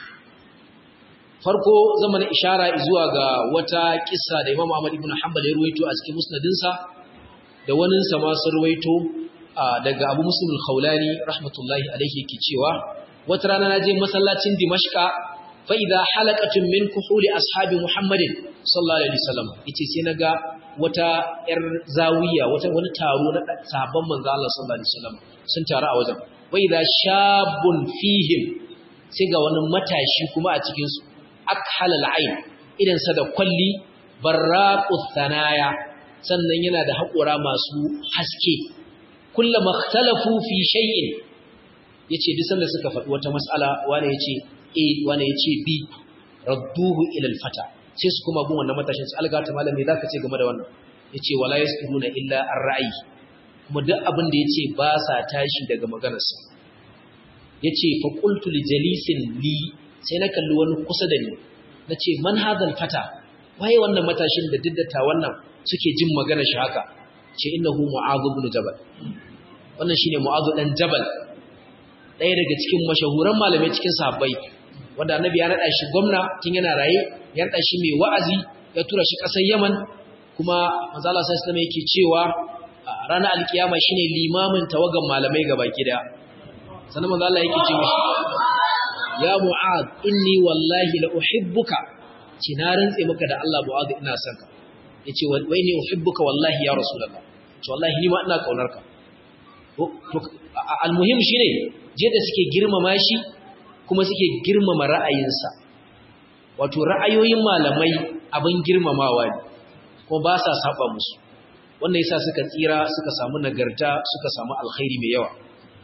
Speaker 1: farko zama na ishara zuwa ga wata kissa da Imam Ahmad ibn Hanbal ya ruwaito a cikin musnadinsa da wani sa ma sun ruwaito daga Abu Muslim al-Khawlani rahmatullahi alayhi yake cewa wata rana naje masallacin Dimashqa fa idha halaqatun min kuhuli ashabi Muhammadin sallallahu alaihi wasallam yace sai naga wata yar zawiya wata wani taro na sahabban manzo Allah sallallahu alaihi wasallam sun taru a wajen wa idha shabun fihim sai ga wani matashi kuma a cikin su akhal al-ain idan sa da kwalli barraqut thanaya sannan yana da haƙora masu haske kullama ikhtalafu fi shay'in yace duk sanda suka faɗi wata mas'ala wani yace a wani yace b radduhu ila al-fata sai su kuma gun wannan matashin su alga ta malami zaka ce game da wannan yace wala yasquluna illa ar-ra'yi kuma duk abin da yace ba sa tashi daga maganarsa yace fa qultu li jalisin li sai na kalli wani kusa da ni nace man hadal fata waye wannan matashin da diddata wannan suke jin magana shi haka ce innahu mu'adh ibn jabal wannan shine mu'adh dan jabal ɗaya daga cikin mashahuran malamai cikin sahabbai wanda annabi ya nada shi gwamna tun yana raye ya nada shi mai wa'azi ya tura shi ƙasar Yaman kuma manzo Allah sallallahu alaihi yake cewa ranar alkiyama shine limamin tawagan malamai gabaki daya sannan manzo Allah yake cewa ya mu'adh inni wallahi la uhibbuka ci na rantse maka da Allah mu'adh ina son ka yace wai ne uhibbuka wallahi ya rasulullah to wallahi ni ma ina kaunar ka to almuhim shine je da suke girmama shi kuma suke girmama ra'ayinsa wato ra'ayoyin malamai abin girmamawa ne kuma ba sa saba musu wannan yasa suka tsira suka samu nagarta suka samu alkhairi mai yawa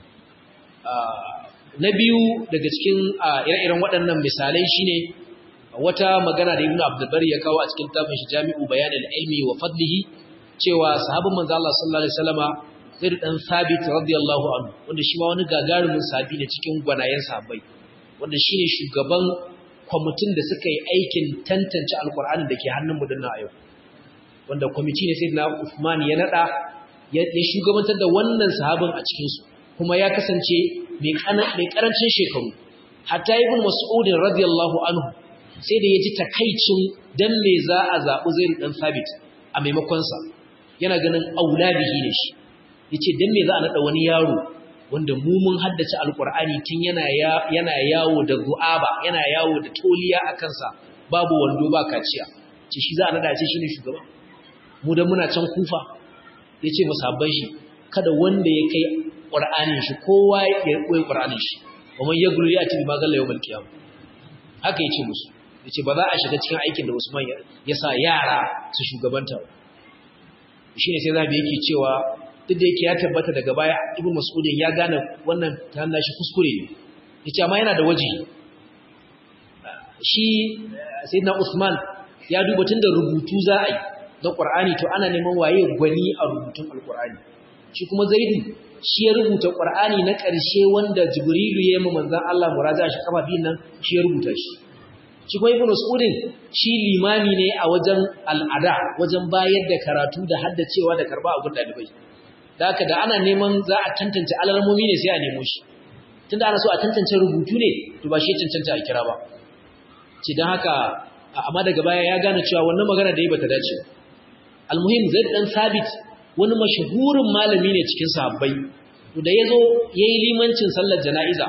Speaker 1: na biyu daga cikin ire-iren waɗannan misalai shine wata magana da Ibn Abdul Bari ya kawo a cikin tafin shi Jami'u Bayan al-Ilmi wa Fadlihi cewa sahabban manzo Allah sallallahu alaihi wasallama Zaid dan Sabit radiyallahu anhu wanda shi ma wani gagarumin sahabi ne cikin gwanayen sahabbai wanda shine shugaban kwamitin da suka yi aikin tantance alkur'ani da ke hannun mu dinnan a yau wanda kwamiti ne sayyidina Uthman ya nada ya shugabantar da wannan sahabin a cikin su kuma ya kasance mai mai karancin shekaru hatta ibn Mas'ud radiyallahu anhu sai da ya ji takaicin dan me za a zaɓi Zaid dan Sabit a maimakon sa yana ganin aulabihi ne shi yace dan me za a nada wani yaro wanda mu mun haddace alqur'ani tun yana yana yawo da zu'aba yana yawo da toliya a kansa babu wando ba kaciya ce shi za a nada ce shine shugaba mu dan muna can kufa yace musabban shi kada wanda ya kai qur'anin shi kowa ya koyi qur'anin shi kuma ya gulu ya tibi magalla yawmal qiyam haka yace musu yace ba za a shiga cikin aikin da Usman ya sa yara su shugabanta shine sai zabi yake cewa duk da yake ya tabbata daga baya ibn mas'udin ya gane wannan ta shi kuskure ne yace amma yana da waje shi sayyidina Usman ya duba tunda rubutu za a yi na Qur'ani to ana neman waye gwani a rubutun Al-Qur'ani shi kuma Zaidu shi ya rubuta Qur'ani na ƙarshe wanda Jibrilu ya yi manzon Allah muraja shi kafa biyun nan shi ya rubuta shi shi kuma Ibn Mas'udin shi limami ne a wajen al'ada wajen bayar da karatu da haddacewa da karba a gun dalibai da haka da ana neman za a tantance alarmomi ne sai a nemo shi tunda ana so a tantance rubutu ne to ba shi cancanta a kira ba ce don haka amma daga baya ya gane cewa wannan magana da yi bata dace almuhim zai dan sabit wani mashahurin malami ne cikin sahabbai to da yazo yayi limancin sallar jana'iza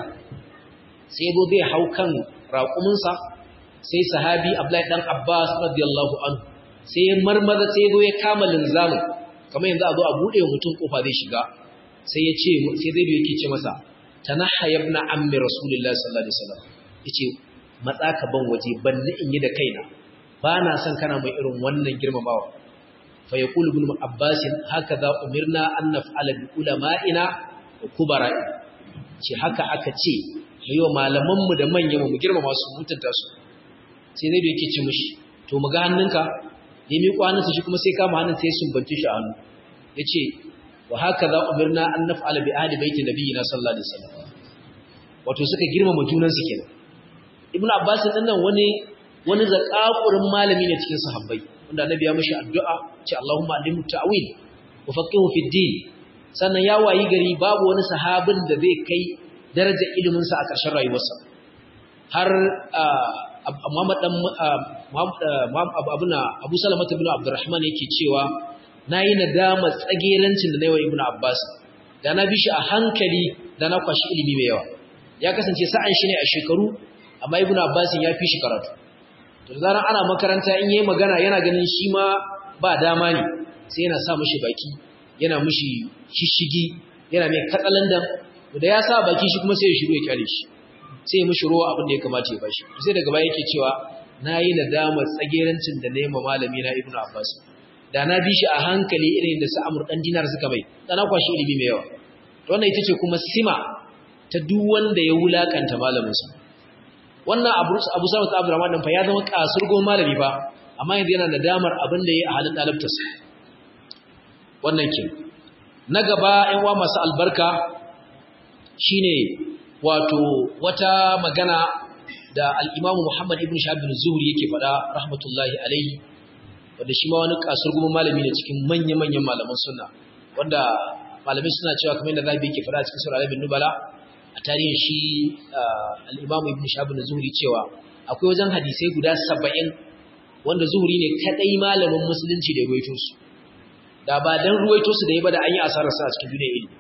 Speaker 1: sai yazo zai hau kan raƙuminsa sai sahabi Abdullahi dan Abbas radiyallahu anhu sai ya marmaza sai yazo ya kama linzamin kamar yanzu a zo a bude mutum kofa zai shiga sai ya ce sai zai yake ce masa tanaha ibn ammi rasulullahi sallallahu alaihi wasallam yace matsa ka ban waje banni in yi da kaina ba na son kana mai irin wannan girmamawa fa yaqulu ibn abbas hakaza umirna an naf'ala bi ulama'ina wa kubara'i ce haka aka ce yayin malaman mu da manyan mu girmama su mutunta su sai zai yake ce mishi to mu ga hannunka ya mi hannunsa shi kuma sai kama hannun sai sun bance shi a hannu yace wa hakaza umirna an naf'ala bi ahli baiti nabiyina sallallahu alaihi wasallam wato suka girmama junansu kenan ibn abbas din nan wani wani zakakurin malami ne cikin sahabbai wanda annabi ya mishi addu'a ce Allahumma alimhu ta'wil wa faqihu fi din sannan ya wayi gari babu wani sahabin da zai kai darajar ilimin sa a ƙarshen rayuwarsa har Muhammad dan Muhammad abuna Abu Salama ibn Abdurrahman yake cewa nayi nadama tsagerancin da nayi wa Ibn Abbas da na bi shi a hankali da na kwashi ilimi mai yawa ya kasance sa'an shi ne a shekaru amma ibn abbas ya fi shi karatu to zaran ana makaranta in yayi magana yana ganin shi ma ba dama ne sai yana sa mishi baki yana mishi shishigi yana mai katsalandan da ya sa baki shi kuma sai ya shiru ya kyale shi sai ya mishi ruwa abin da ya kamata ya bashi sai daga baya yake cewa nayi nadamar tsagerancin da nayi ma malami na ibn abbas da na bi shi a hankali irin da su amur dan dinar suka mai da na kwashi ilimi mai yawa wannan ita ce kuma sima ta duk wanda ya wulakanta malaminsa wannan abu abu sama ta abdurrahman din fa ya zama kasurgo malami ba amma yanzu yana nadamar abin da yayi a halin dalibtarsa wannan ke na gaba ɗan uwa masu albarka shine wato wata magana da al-Imam Muhammad ibn Shahab bin Zuhri yake faɗa rahmatullahi alaihi wanda shi ma wani kasurgo malami ne cikin manya-manyan malaman sunna wanda malamai suna cewa kamar yadda zabi yake faɗa cikin sura al Nubala a tarihin shi al'imamu ibn shabin zuhuri cewa akwai wajen hadisai guda saba'in wanda zuhuri ne kaɗai malamin musulunci da ruwaito su da ba don ruwaito su da yi ba da an yi asararsa a cikin duniya ilimi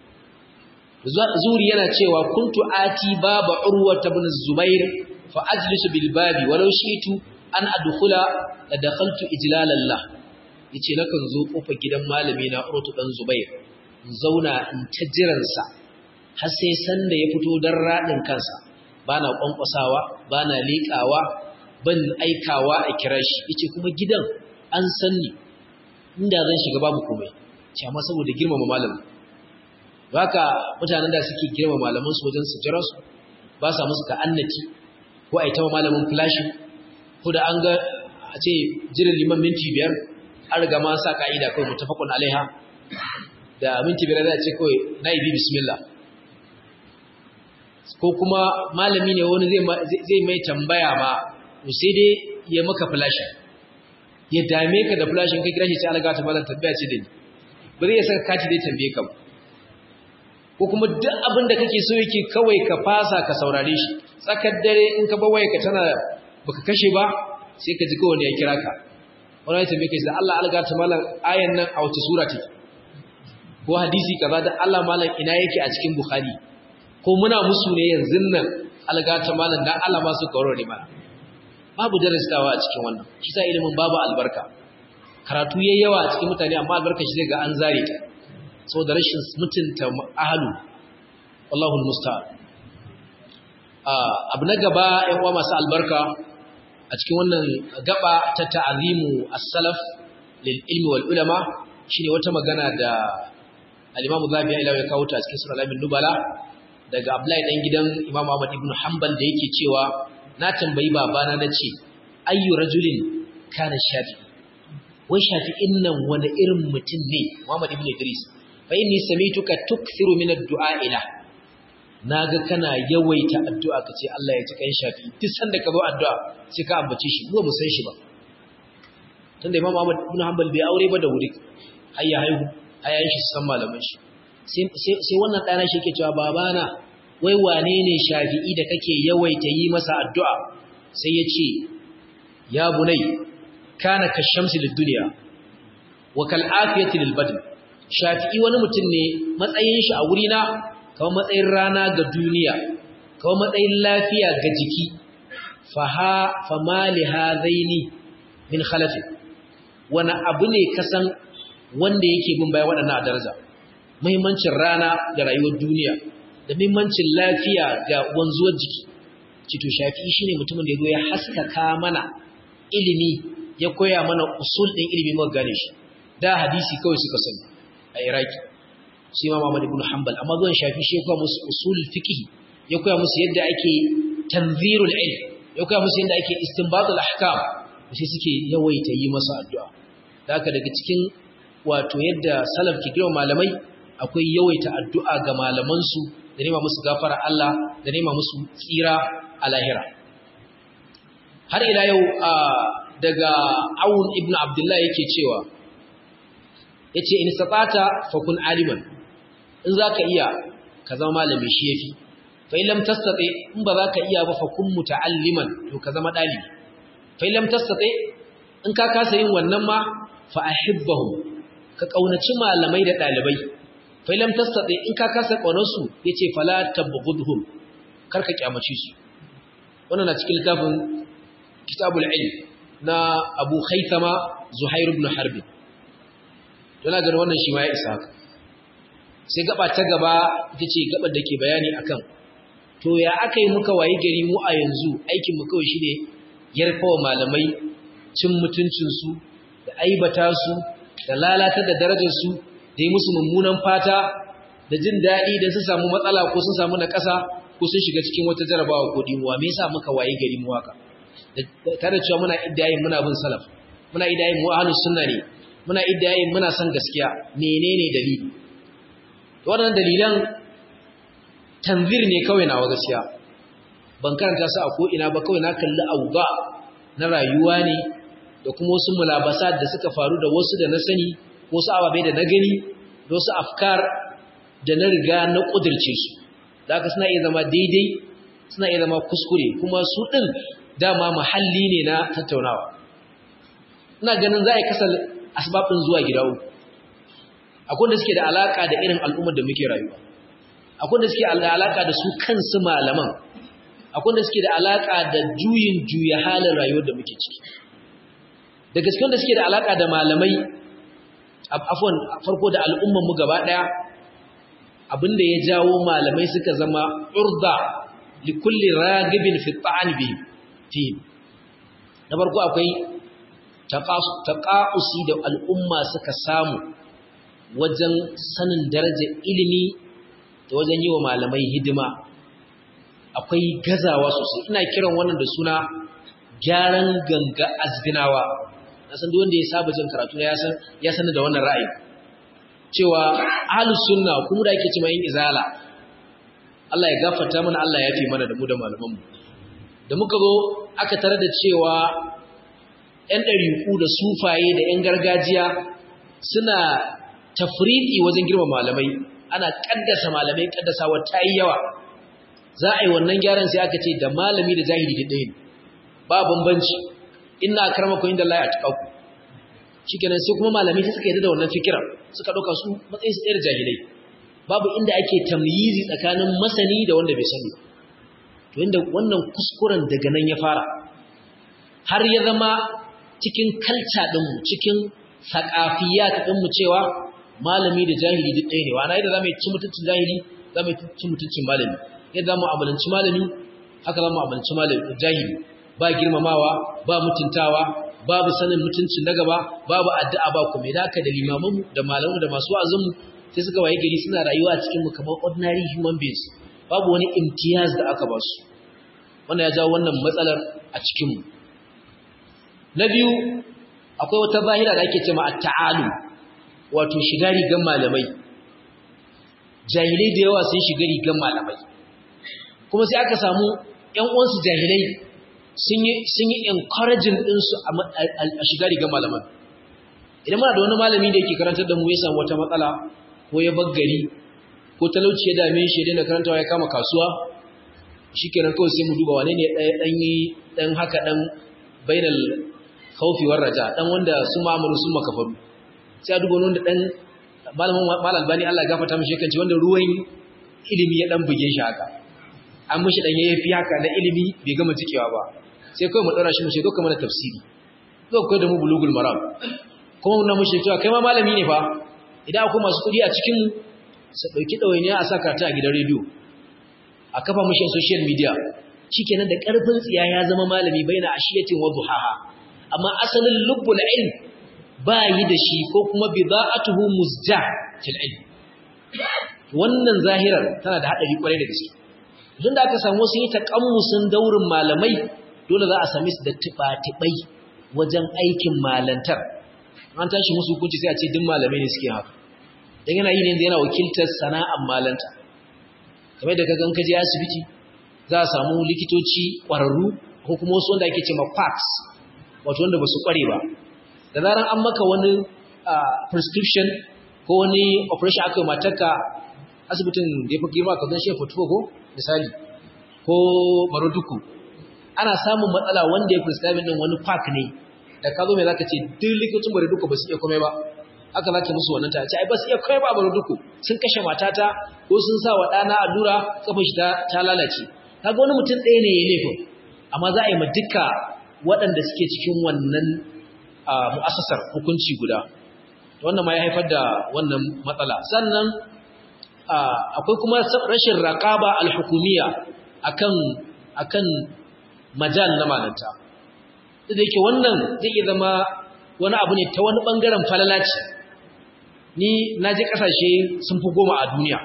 Speaker 1: zuhuri yana cewa kuntu ati baba urwa ta bin zubair fa ajlisu bil babi walau shitu an adkhula la dakhaltu ijlalallah yace nakan zo kofar gidan malami na urwa dan zubair in zauna in ta jiransa har sai sanda ya fito don raɗin kansa ba na ƙwanƙwasawa ba na leƙawa ban aikawa a kira shi yace kuma gidan an sanni inda zan shiga babu komai ce amma saboda girmama malamin haka mutanen da suke girmama malaman su wajen su jira su ba sa musu ta'annati ko a yi tawa malamin flashi ko da an ga a ce jiran liman minti biyar an riga ma sa ka'ida kawai mutafakun alaiha da minti biyar da ce kawai na ibi bismillah ko kuma malami ne wani zai mai tambaya ba to sai dai ya maka flashi ya dame ka da flashin kai kira shi sai alaga ta malam tambaya ce da ni ba zai saka kati dai tambaye ka ba ko kuma duk abin da kake so yake kawai ka fasa ka saurare shi tsakar dare in ka bawaye ka tana baka kashe ba sai ka ji kowane ya kira ka wani ya tambaye ka da Allah alaga ta malam ayan nan a wace sura take ko hadisi kaza da Allah malam ina yake a cikin Bukhari ko muna musu ne yanzu nan algata malam dan Allah ma su kawo ne mana babu darasawa a cikin wannan shi sa ilimin babu albarka karatu yayi yawa a cikin mutane amma albarka shi zai ga an zare ta saboda rashin mutunta ahlu wallahu almusta'an abu na gaba ƴan uwa masu albarka a cikin wannan gaba ta ta'azimu as-salaf lil ilmi wal ulama shine wata magana da al-Imam Zabi ya ilawa ya kawo ta cikin Sura Al-Nubala daga Abdullahi dan gidan Imam Ahmad ibn Hanbal da yake cewa na tambayi babana na ce ayyu rajulin kana shafi'i wai shafi'in nan wani irin mutum ne Muhammad ibn Idris fa inni samituka tukthiru min ad-du'a ila naga kana yawaita addu'a kace Allah ya ji kan shafi'i duk sanda ka zo addu'a sai ka ambace shi mu san shi ba tunda Imam Ahmad ibn Hanbal bai aure ba da wuri har ya haihu ayayin shi san malaman shi sai wannan ɗana shi ke cewa babana wai wane ne shafi'i da kake yawaita yi masa addu'a sai ya ce ya bunai kana ka shamsi da duniya wa kal'afiyati lil badn shafi'i wani mutum ne matsayin shi a wurina kawai matsayin rana ga duniya kawai matsayin lafiya ga jiki faha famali hadaini min khalafi wani abu ne kasan wanda yake bin baya waɗannan a daraja muhimmancin rana da rayuwar duniya da muhimmancin lafiya ga wanzuwar jiki cito shafi'i shine mutumin da ya zo ya haskaka mana ilimi ya koya mana usul ɗin ilimi muka gane shi da hadisi kawai suka sani a iraki sai ma Muhammad ibn Hanbal amma zuwan shafi shi ya koya musu usul fiqh ya koya musu yadda ake tanzirul ilm ya koya musu yadda ake istinbatul ahkam sai suke yawaita yi masa addu'a da haka daga cikin wato yadda salaf ke girma malamai akwai yawaita addu'a ga malamansu da nema musu gafara Allah da nema musu tsira a lahira har ila yau daga awun ibn abdullahi yake cewa ya ce in sabata fakun aliman in za ka iya ka zama malami shi ya fi fa'ilam tastaɗe in ba za ka iya ba fakun muta'alliman to ka zama ɗalibi fa'ilam tastaɗe in ka kasa yin wannan ma fa'ahibbahum ka ƙaunaci malamai da ɗalibai failam tastaɗe in ka kasa ƙaunarsu ya ce fala tabbugudhum kar ka ƙyamace su wannan na cikin littafin kitabul ilm na abu haithama zuhair ibn harbi yana ganin wannan shi ma ya isa haka sai gaba ta gaba ita ce gabar da ke bayani akan to ya aka yi muka wayi gari mu a yanzu aikinmu kawai shi ne yarfawa malamai cin mutuncinsu da aibata su da lalata da darajarsu da yi musu mummunan fata da jin daɗi da su samu matsala ko sun samu na ƙasa ko sun shiga cikin wata jarabawa ko dimuwa me yasa muka waye gari mu haka tare cewa muna iddayin muna bin salaf muna iddayin mu ahlus sunna ne muna iddayin muna son gaskiya menene dalili waɗannan dalilan tanzir ne kawai nawa gaskiya ban karanta su a ko ina ba kawai na kalli auga na rayuwa ne da kuma wasu mulabasa da suka faru da wasu da na sani wasu ababai da na gani da wasu afkar da na riga na ƙudirce su da aka suna iya zama daidai suna iya zama kuskure kuma su ɗin dama mahalli ne na tattaunawa ina ganin za a yi kasar asibabin zuwa gida uku akwai da suke da alaƙa da irin al'ummar da muke rayuwa akwai da suke da alaƙa da su kansu malaman akwai da suke da alaƙa da juyin juya halin rayuwar da muke ciki da gaskiyar da suke da alaƙa da malamai afon farko da al'ummanmu gaba ɗaya abinda ya jawo malamai suka zama urda likulli ragibin fi ta'an fi na farko akwai taqa'usi da al'umma suka samu wajen sanin darajar ilimi da wajen yi wa malamai hidima akwai gazawa sosai ina kiran wannan da suna gyaran ganga azginawa na san duk wanda ya saba jin karatu ya san ya san da wannan ra'ayi cewa ahlus sunna kuma da yake cewa yin izala Allah ya gafarta mana Allah ya fi mana da mu da malaman mu da muka zo aka tare da cewa ƴan ɗariƙu da sufaye da ƴan gargajiya suna tafriqi wajen girma malamai ana kaddasa malamai kaddasawa ta yi yawa za a yi wannan gyaran sai aka ce da malami da jahili da ɗaya ne ba bambanci inna akramakum inda Allah ya tuƙaku shikenan sai kuma malami sai suka yarda da wannan fikira suka dauka su matsayin su tsayar jahilai babu inda ake tamyizi tsakanin masani da wanda bai sani to inda wannan kuskuren daga nan ya fara har ya zama cikin kalta din mu cikin saqafiyat din mu cewa malami da jahili duk ɗaya ne wa na yadda zamu ci mutuncin jahili zamu ci mutuncin malami yadda zamu amalanci malami haka zamu amalanci malami jahili ba girmamawa ba mutuntawa babu sanin mutuncin na gaba babu addu'a ba kuma da haka da limamanmu da malamu da masu wa'azinmu sai suka waye gari suna rayuwa a cikin mu kamar ordinary human beings babu wani imtiyaz da aka ba su wannan ya jawo wannan matsalar a cikinmu na biyu akwai wata zahira da ake cewa at-ta'alu wato shiga rigan malamai jahilai da yawa sun shiga rigan malamai kuma sai aka samu ƴan uwansu jahilai sun yi sun yi encouraging din su a shiga rigan malaman idan muna da wani malami da yake karantar da mu ya samu wata matsala ko ya baggari ko talauci ya dame shi ya daina karantawa ya kama kasuwa shikenan kawai sai mu duba wane ne ɗan yi ɗan haka ɗan bainal khawfi war raja dan wanda su ma'amaru sun makafaru sai a duba wanda dan malamin mal albani Allah ya gafarta mishi kanci wanda ruwan ilimi ya dan buge shi haka an mishi dan yayi haka na ilimi bai gama cikewa ba sai kai mu dora shi mu ce doka mana tafsiri zo kai da mu bulugul maram kuma mun mishi cewa kai ma malami ne fa idan akwai masu kudi a cikin su dauki dawainiya a saka ta a gidan rediyo a kafa mishi social media shikenan da karfin tsiya ya zama malami baina ashiyatin wa duhaha amma asalin lubbul ilm ba yi da shi ko kuma bida'atuhu muzja fil ilm wannan zahirar tana da hadari kwarai da gaske idan da aka samu sun yi takammusin daurin malamai dole za a same su da tibatibai wajen aikin malantar an tashi musu hukunci sai a ce duk malamai ne suke haka dan yana yi ne yana wakiltar sana'ar malanta kamar da kaga in ka je asibiti za a samu likitoci kwararru ko kuma wasu wanda ake cewa quacks wato wanda ba su kware ba da zaran an maka wani prescription ko wani operation aka yi matarka asibitin da ya fi girma ka zan shefa tuko ko misali ko maroduku ana samun matsala wanda ya prescribe din wani park ne da ka zo mai zaka ce duk likitocin maroduku ba su iya komai ba aka zaka musu wannan ta ce ai ba su iya komai ba maroduku sun kashe matata ko sun sa wa ɗana allura kafin shi ta lalace kaga wani mutum ɗaya ne ya laifin amma za a yi ma duka waɗanda suke cikin wannan mu'assasar hukunci guda wannan ma ya haifar da wannan matsala sannan akwai kuma rashin raqaba al-hukumiyya akan akan majal na malanta da yake wannan zai iya zama wani abu ne ta wani bangaren falalaci ni naje kasashe sun fi goma a duniya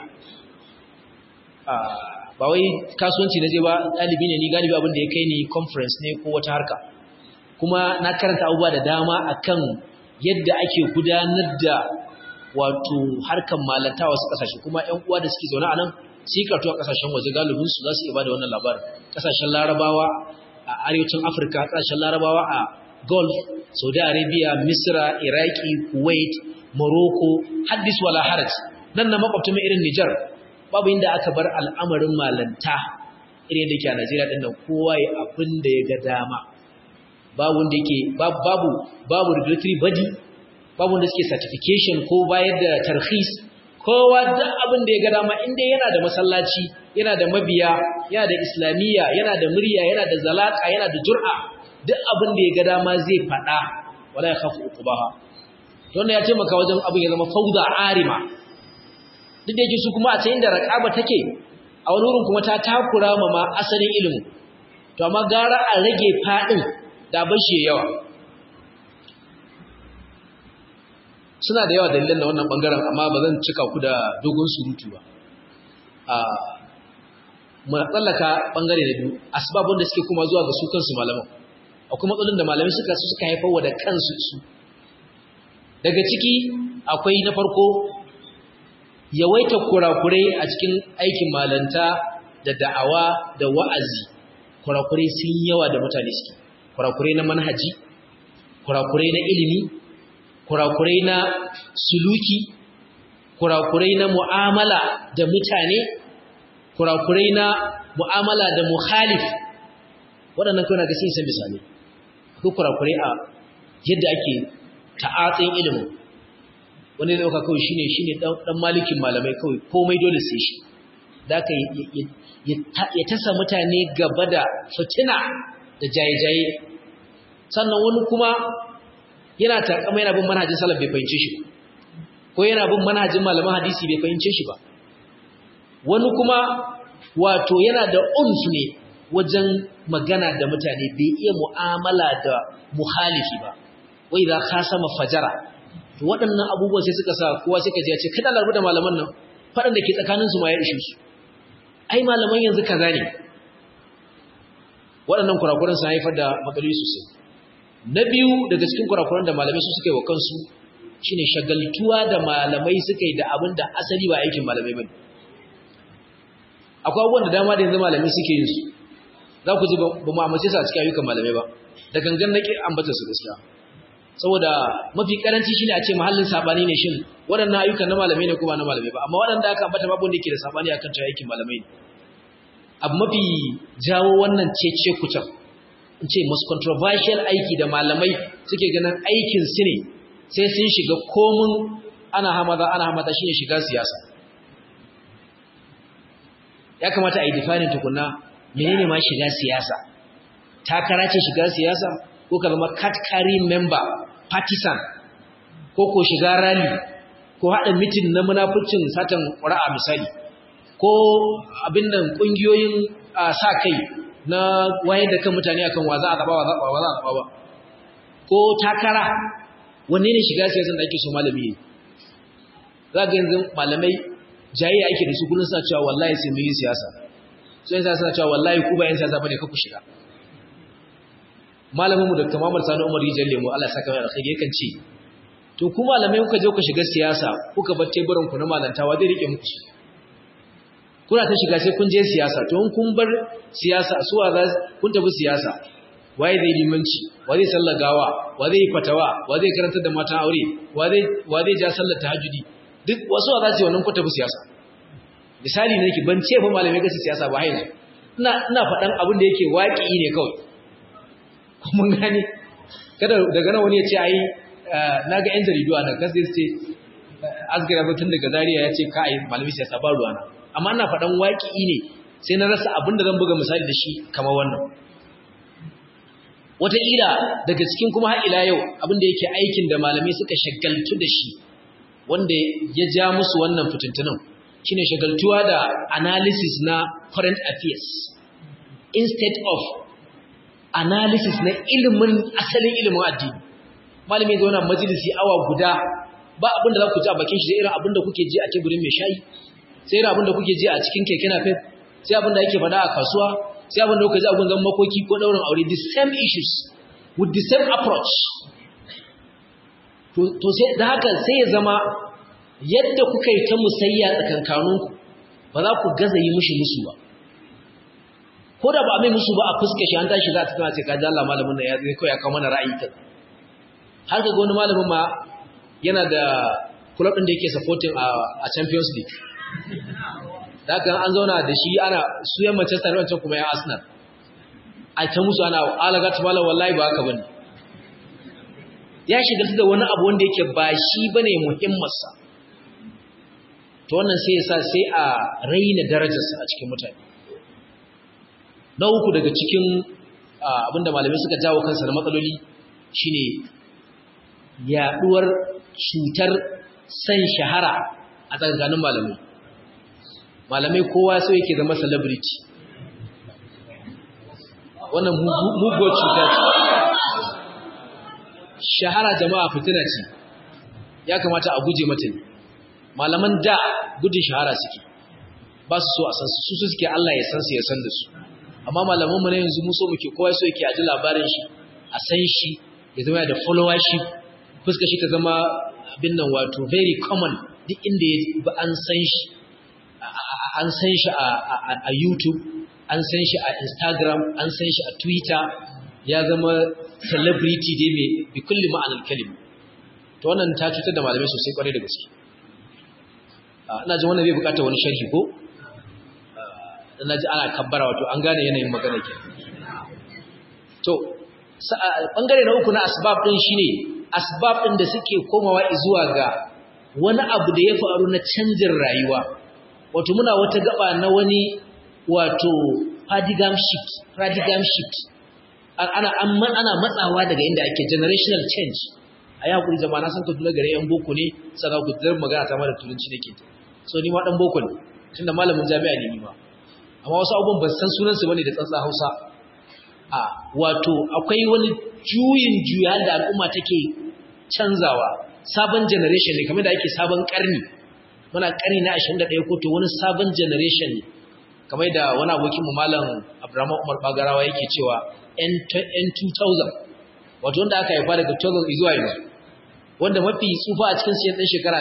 Speaker 1: ba wai kasuwanci na je ba ɗalibi ne ni galibi abin da ya kai ni conference ne ko wata harka kuma na karanta abubuwa da dama akan yadda ake gudanar da wato harkan malanta wasu kasashe kuma ƴan uwa da suke zaune a nan sai karatu a kasashen waje galibin su za su iya bada wannan labarin kasashen larabawa a arewacin afirka kasashen larabawa a gulf saudi arabia misra iraki kuwait morocco haddis wala haraj nan na makwabta mai irin nijar babu inda aka bar al'amarin malanta irin da ke a najeriya ɗin nan kowa ya abin da ya ga dama babu wanda yake babu babu regulatory body babu wanda suke certification ko bayar da tarhis kowa duk abin da ya ga dama inda yana da masallaci yana da mabiya yana da islamiyya yana da murya yana da zalaka yana da jur'a duk abin da ya ga dama zai faɗa wala ya khafu uqbaha wannan ya taimaka wajen abin ya zama fauda arima duk da yake su kuma a can inda raqaba take a wani wurin kuma ta takura ma ma asalin ilimi to amma gara a rage fadin da bashi yawa suna da yawa dalilan da wannan bangaren amma ba zan cika ku da dogon surutu ba a mu tsallaka bangare na biyu asbabun da suke kuma zuwa ga su kansu malaman akwai matsalolin da malamai suka su suka haifar wa da kansu su daga ciki akwai na farko yawaita kurakurai a cikin aikin malanta da da'awa da wa'azi kurakurai sun yawa da mutane suke kurakurai na manhaji kurakurai na ilimi kurakurai na suluki kurakurai na mu'amala da mutane kurakurai na mu'amala da muhalif waɗannan kawai na ga sun san misali ko kurakurai a yadda ake ta'atsin ilimin wani da ɗauka kawai shine shine ɗan malikin malamai kawai komai dole sai shi da aka ya tasa mutane gaba da fitina da jaye-jaye sannan wani kuma yana takama yana bin manhajin salaf bai fahimce shi ko yana bin manhajin malaman hadisi bai fahimce shi ba wani kuma wato yana da unf ne wajen magana da mutane bai iya mu'amala da muhalifi ba wai za ka sama fajara to waɗannan abubuwan sai suka sa kowa sai ka ji ya ce kada larbu da malaman nan faɗan da ke tsakaninsu ma ya ishe su ai malaman yanzu kaza ne waɗannan kurakuran sun haifar da matsaloli sosai na biyu daga cikin kurakuran da malamai su suka yi wa kansu shine shagaltuwa da malamai suka yi da abin da asali ba aikin malamai bane akwai abubuwan da dama da yanzu malamai suke yin su za ku ji ba mu amince su a cikin ayyukan malamai ba da gangan nake ambata su gaskiya saboda mafi karanci shine a ce mahallin sabani ne shin waɗannan ayyukan na malamai ne ko ba na malamai ba amma waɗanda aka ambata babu wanda yake da sabani akan cewa aikin malamai ne abu mafi jawo wannan cece kucan in ce most controversial aiki da malamai suke ganin aikin su ne sai sun shiga komun ana hamada ana hamada shine shiga siyasa ya kamata a yi defining tukunna menene ma shiga siyasa takara ce shiga siyasa ko ka zama cat carrying member partisan ko ko shiga rally ko haɗa mitin na munafurcin satan ƙura'a misali ko abin nan ƙungiyoyin sa kai na wayar da kan mutane akan wa za a zaɓa wa za a zaɓa ba ko takara wanne ne shiga siyasan da ake so malami ne za ga yanzu malamai jayayya ake da su kullum suna cewa wallahi sai mun yi siyasa so yin suna cewa wallahi ku ba yan siyasa bane ka ku shiga malamin mu Dr. Muhammad Sani Umar Rijal Lemo Allah ya saka mai alkhairi yakan ce to ku malamai kuka je ku shiga siyasa kuka bar teburin ku na malantawa zai rike muku kuna ta shiga sai kun je siyasa to in kun bar siyasa suwa za kun tafi siyasa waye zai limanci wa zai sallar gawa wa zai fatawa wa zai karantar da matan aure wa zai wa zai ja sallar tahajjudi duk wasu za su yi wannan ku tafi siyasa misali ne ki ban ce fa malamai gasi siyasa ba yanzu ina ina faɗan abin da yake waƙi ne kawai mun gane kada daga nan wani ya ce ai na ga yan jaridu a nan kan sai ce asgira tun daga Zariya ya ce ka ai malamai siyasa ba ruwana amma ina faɗan waƙi ne sai na rasa abin da zan buga misali da shi kamar wannan wataƙila daga cikin kuma har ila yau abin da yake aikin da malamai suka shagaltu da shi wanda ya ja musu wannan fitintunan shine shagaltuwa da analysis na current affairs instead of analysis na ilimin asalin ilimin addini malami zo na majalisi awa guda ba abin da za ku ji a bakin shi sai irin abin da kuke ji a teburin mai shayi sai irin abin da kuke ji a cikin keke napep sai abin da yake faɗa a kasuwa sai abin da kuka ji a gungan makoki ko ɗaurin aure the same issues with the same approach to sai da haka sai ya zama yadda kuka yi ta musayya tsakankaninku ba za ku gaza yi mushi musu ba ko da ba a mai musu ba a fuska shi an tashi za ta tana ce kaji Allah malamin nan ya zai kawai ya kawo mana ra'ayi ta har ka ga wani malamin ma yana da club din da yake supporting a Champions League da haka an zauna da shi ana su yan Manchester wancan kuma yan Arsenal a ta musu ana alaga ta malam wallahi ba haka bane ya shiga da wani abu wanda yake ba shi bane muhimmansa to wannan sai ya sa sai a raina darajarsa a cikin mutane na uku daga cikin abinda malamai suka jawo kansa na matsaloli shine yaduwar cutar san shahara a tsakanin malamai malamai kowa so yake zama celebrity wannan mugo cuta ce shahara jama'a fitina ce ya kamata a guje mata ne malaman da gudun shahara suke ba su so a san su su suke Allah ya san su ya san da su amma malamanmu na yanzu mu so muke kowa so yake a ji labarin shi a san shi ya zama da followership fuska shi ta zama abin nan wato very common duk inda ya ba an san shi an san shi a YouTube an san shi a Instagram an san shi a Twitter ya zama celebrity dai mai bi kulli ma'anar kalima to wannan ta cutar da malamai sosai kwarai da gaske ina jin wannan bai bukata wani sharhi ko na ji ana kabbara wato an gane yanayin magana ke to bangare na uku na asbab din shine asbab din da suke komawa zuwa ga wani abu da ya faru na canjin rayuwa wato muna wata gaba na wani wato paradigm shift paradigm shift ana ana matsawa daga inda ake generational change a yi hakuri jama'a na san ka tuna gare yan boko ne sana ku dar magana ta mara turanci nake so ni ma dan boko ne tunda malamin jami'a ne ni ma amma wasu abubuwan ban san sunansu bane da tsantsa Hausa a wato akwai wani juyin juya da al'umma take canzawa sabon generation ne kamar da ake sabon karni muna karni na 21 ko to wani sabon generation ne kamar da wani abokin mu malam Abdurrahman Umar Bagarawa yake cewa N 2000 wato wanda aka haifa daga 2000 zuwa yanzu wanda mafi tsufa a cikin siyan ɗan shekara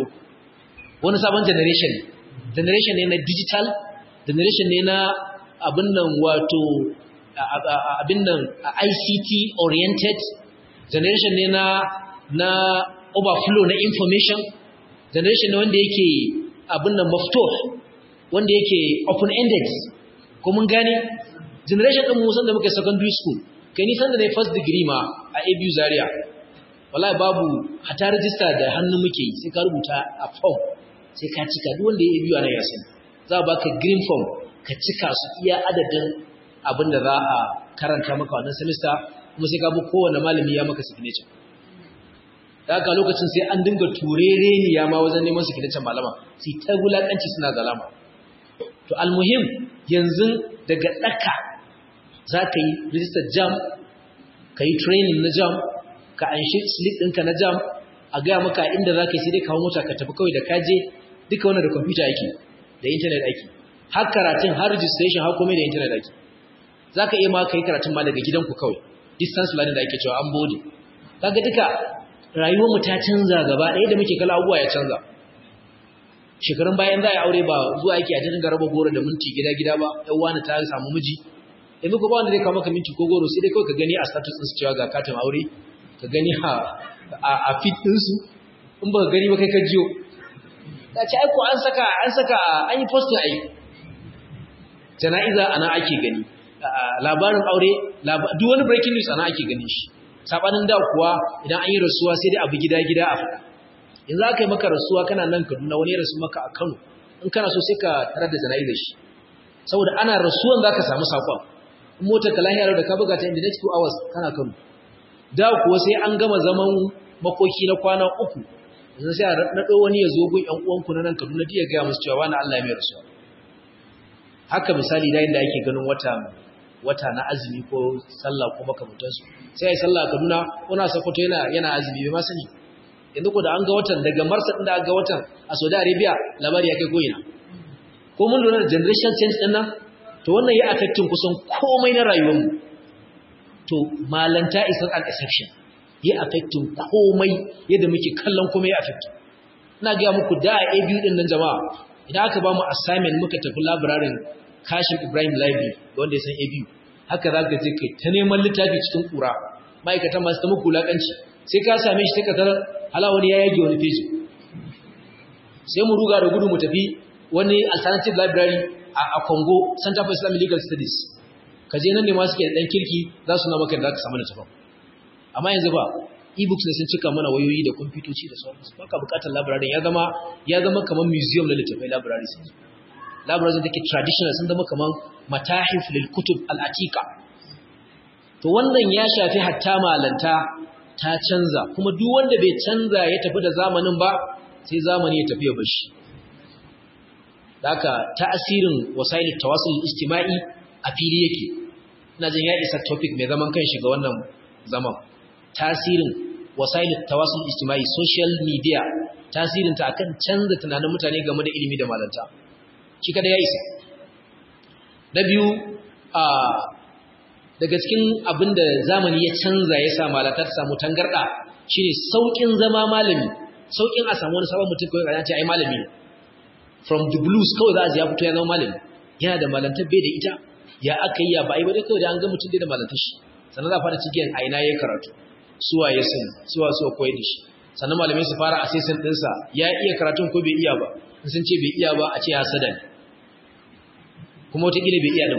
Speaker 1: 23 wani sabon generation generation ne na digital generation ne na abin nan wato abin nan ICT oriented generation ne na na overflow na information generation ne wanda yake abin nan mafto wanda yake open ended ko mun gane generation din mu san da muke secondary school kai ni san da ne first degree ma a ABU Zaria wallahi babu hata register da hannu muke yi sai ka rubuta a form sai ka cika duk wanda ya ABU ana ya sani za a baka green form ka cika su iya adadin abin da za a karanta maka wannan semester kuma sai ka bi kowane malami ya maka signature da haka lokacin sai an dinga turere ne ya ma wajen neman signature malama sai ta wulakanci suna zalama to almuhim yanzu daga daka za ka yi register jam ka yi training na jam ka anshi slip ɗinka na jam a gaya maka inda za ka yi sai dai kawo mota ka tafi kawai da kaje duka wanda da kwamfuta ake da intanet ake har karatun har registration har komai da intanet ake za ka iya ma ka yi karatun ma daga gidanku kawai distance learning da ake cewa an bode kaga duka rayuwarmu ta canza gaba ɗaya da muke kala abubuwa ya canza shekarun bayan za a yi aure ba zuwa yake a cikin garaba goro da minti gida gida ba ɗan wani ta samu miji yanzu ko ba wanda zai kawo maka minti ko goro sai dai kawai ka gani a status ɗinsu cewa ga katin aure ka gani a fit ɗinsu in ba ka gani ba kai ka jiyo ta ce aiko an saka an saka an yi postin ai jana'iza ana ake gani labarin aure duk wani breaking news ana ake ganin shi sabanin da kuwa idan an yi rasuwa sai dai abu gida gida a faɗa in za ka yi maka rasuwa kana nan Kaduna wani ya rasu maka a Kano in kana so sai ka tarar da jana'izar shi saboda ana rasuwan za ka samu sakon in motar ka lahiyar da ka buga ta in the next two hours kana Kano da kuwa sai an gama zaman makoki na kwana uku yanzu sai a naɗo wani ya zo gun ƴan uwanku na nan Kaduna ya gaya musu cewa wani Allah ya mai rasuwa haka misali da inda ake ganin wata wata na azumi ko sallah ko makamantansu sai ai sallah Kaduna ko na Sokoto yana yana azumi bai ma sani yanzu ko da an ga watan daga Marsa din da aka ga watan a Saudi Arabia labari ya kai goyina ko mun lura da generation change din nan to wannan ya affecting kusan komai na rayuwar mu to malanta is not an exception ya affecting komai yadda muke kallon komai ya affecting ina ga muku da a ABU din nan jama'a idan aka ba mu assignment muka tafi library Kashim Ibrahim Library wanda ya san ABU haka za ka je kai ta neman littafi cikin kura ma'aikatan masu ta muku lakanci sai ka same shi sai ka tarar hala wani ya yage wani feji sai mu ruga da gudu mu tafi wani alternative library a Congo Center for Islamic Legal Studies ka je nan ne ma suke da dan kirki za su na maka da ka samu littafin amma yanzu ba e-books ne sun cika mana wayoyi da kwamfutoci da sauransu baka bukatar library ya zama ya zama kamar museum na littafai library sun libraries da ke traditional sun zama kamar matahif lil kutub al atiqa to wannan ya shafi hatta malanta ta canza kuma duk wanda bai canza ya tafi da zamanin ba sai zamani ya tafi ya bar shi haka ta'asirin wasail tawasul ijtima'i a fili yake ina jin ya isa topic mai zaman kanshi ga wannan zaman tasirin wasail tawasul ijtima'i social media tasirin ta akan canza tunanin mutane game da ilimi da malanta shi kada ya isa na biyu a daga cikin abin da zamani ya canza ya sa malata ta samu tangarɗa shine sauƙin zama malami sauƙin a samu wani sabon mutum kawai ce ai malami ne from the blues kawai za a ji ya fito ya zama malami yana da malantar bai da ita ya aka yi ya ba a yi ba dai kawai da an ga mutum dai da malantar shi sannan za a fara cikin a ina ya karatu suwa ya sani suwa suwa koyar da shi sannan malamai su fara assessment ɗinsa ya iya karatun ko bai iya ba in sun ce bai iya ba a ce ya sada ne kuma wataƙila bai iya ɗin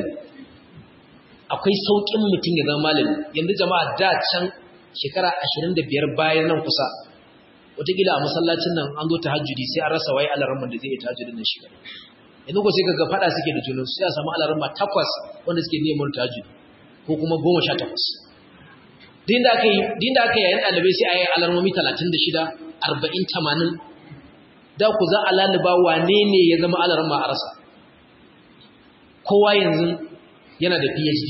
Speaker 1: akwai sauƙin mutum ya zama malami yanzu jama'a da can shekara ashirin da biyar bayan nan kusa wataƙila a masallacin nan an zo tahajjudi sai an rasa waye alarman da zai yi tahajjudin nan shi kadai yanzu ko sai kaga faɗa suke da junan sai a samu alarma takwas wanda suke neman tahajjudi ko kuma goma sha takwas din da aka yi din da aka yayin ɗalibai sai a yi alarmomi talatin da shida arba'in tamanin da ku za a laluba wane ne ya zama alarma a rasa kowa yanzu yana da phd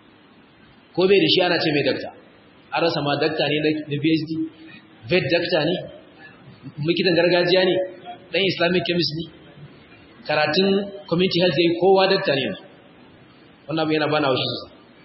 Speaker 1: ko bai da shi ana ce mai dakta an rasa ma dakta ne na phd vet dakta ne likitan gargajiya ne dan islamic chemist ne karatun community health yayi kowa dakta ne wannan abu yana bana wa shi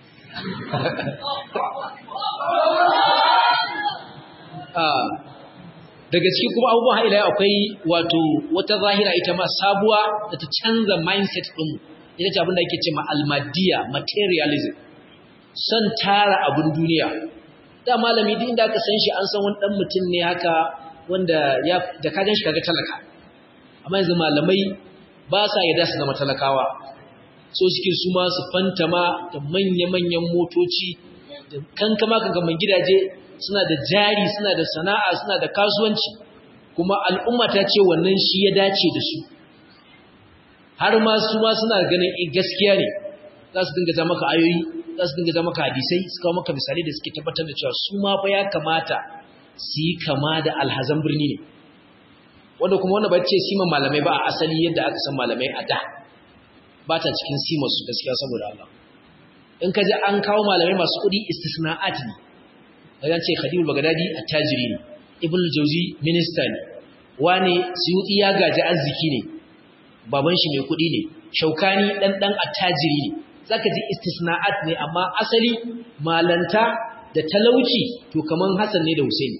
Speaker 1: daga cikin kuma abubuwan haila akwai wato wata zahira ita ma sabuwa da ta canza mindset ɗin ita ce abin da ake ce ma almadiya materialism son tara abin duniya da malami duk inda aka san shi an san wani dan mutum ne haka wanda ya da ka gan shi kaga talaka amma yanzu malamai ba sa yarda su zama talakawa so suke su ma su fantama da manya-manyan motoci da kankama kankaman gidaje suna da jari suna da sana'a suna da kasuwanci kuma al'umma ta ce wannan shi ya dace da su har ma su ma suna ganin gaskiya ne za su dinga ja maka ayoyi za su dinga ja maka hadisai su kawo maka misali da suke tabbatar da cewa su ma fa ya kamata su yi kama da alhazan birni ne wanda kuma wanda ba ce siman malamai ba a asali yadda aka san malamai a da ba ta cikin siman su gaskiya saboda Allah in ka ji an kawo malamai masu kuɗi istisna'at ne kaga ce Khadijul Baghdadi attajiri ne Ibn Jauzi minista ne wane Suyuti ya gaji arziki ne baban shi mai kuɗi ne Shaukani dan dan attajiri ne zaka ji istisna'at ne amma asali malanta da talauci to kaman Hassan ne da Husaini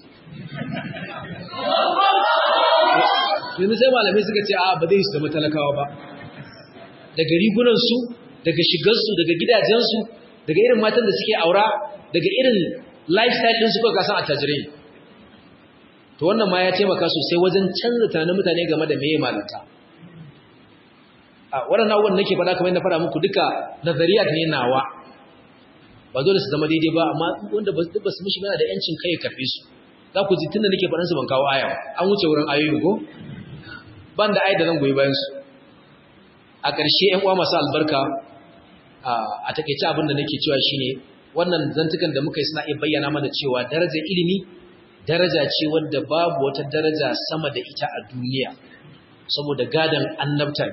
Speaker 1: yanzu sai malamai suka ce a ba zai su zama talakawa ba daga rigunansu daga shigarsu daga gidajensu daga irin matan da suke aura daga irin lifestyle ɗin su kuka kasan attajirai to wannan ma ya taimaka sosai wajen canza tunanin mutane game da meye malanta a waɗannan abubuwan nake faɗa kamar yadda faɗa muku duka nazariya ne nawa ba dole su zama daidai ba amma wanda ba su mishi yana da yancin kai ya karɓe su za ku ji tunda nake faɗansu ban kawo aya an wuce wurin ayoyi ko ban da ayat da zan goyi bayan su a ƙarshe ƴan uwa masu albarka a takeice abin da nake cewa shine wannan zantukan da muka yi suna iya bayyana mana cewa darajar ilimi daraja ce wadda babu wata daraja sama da ita a duniya saboda gadan annabta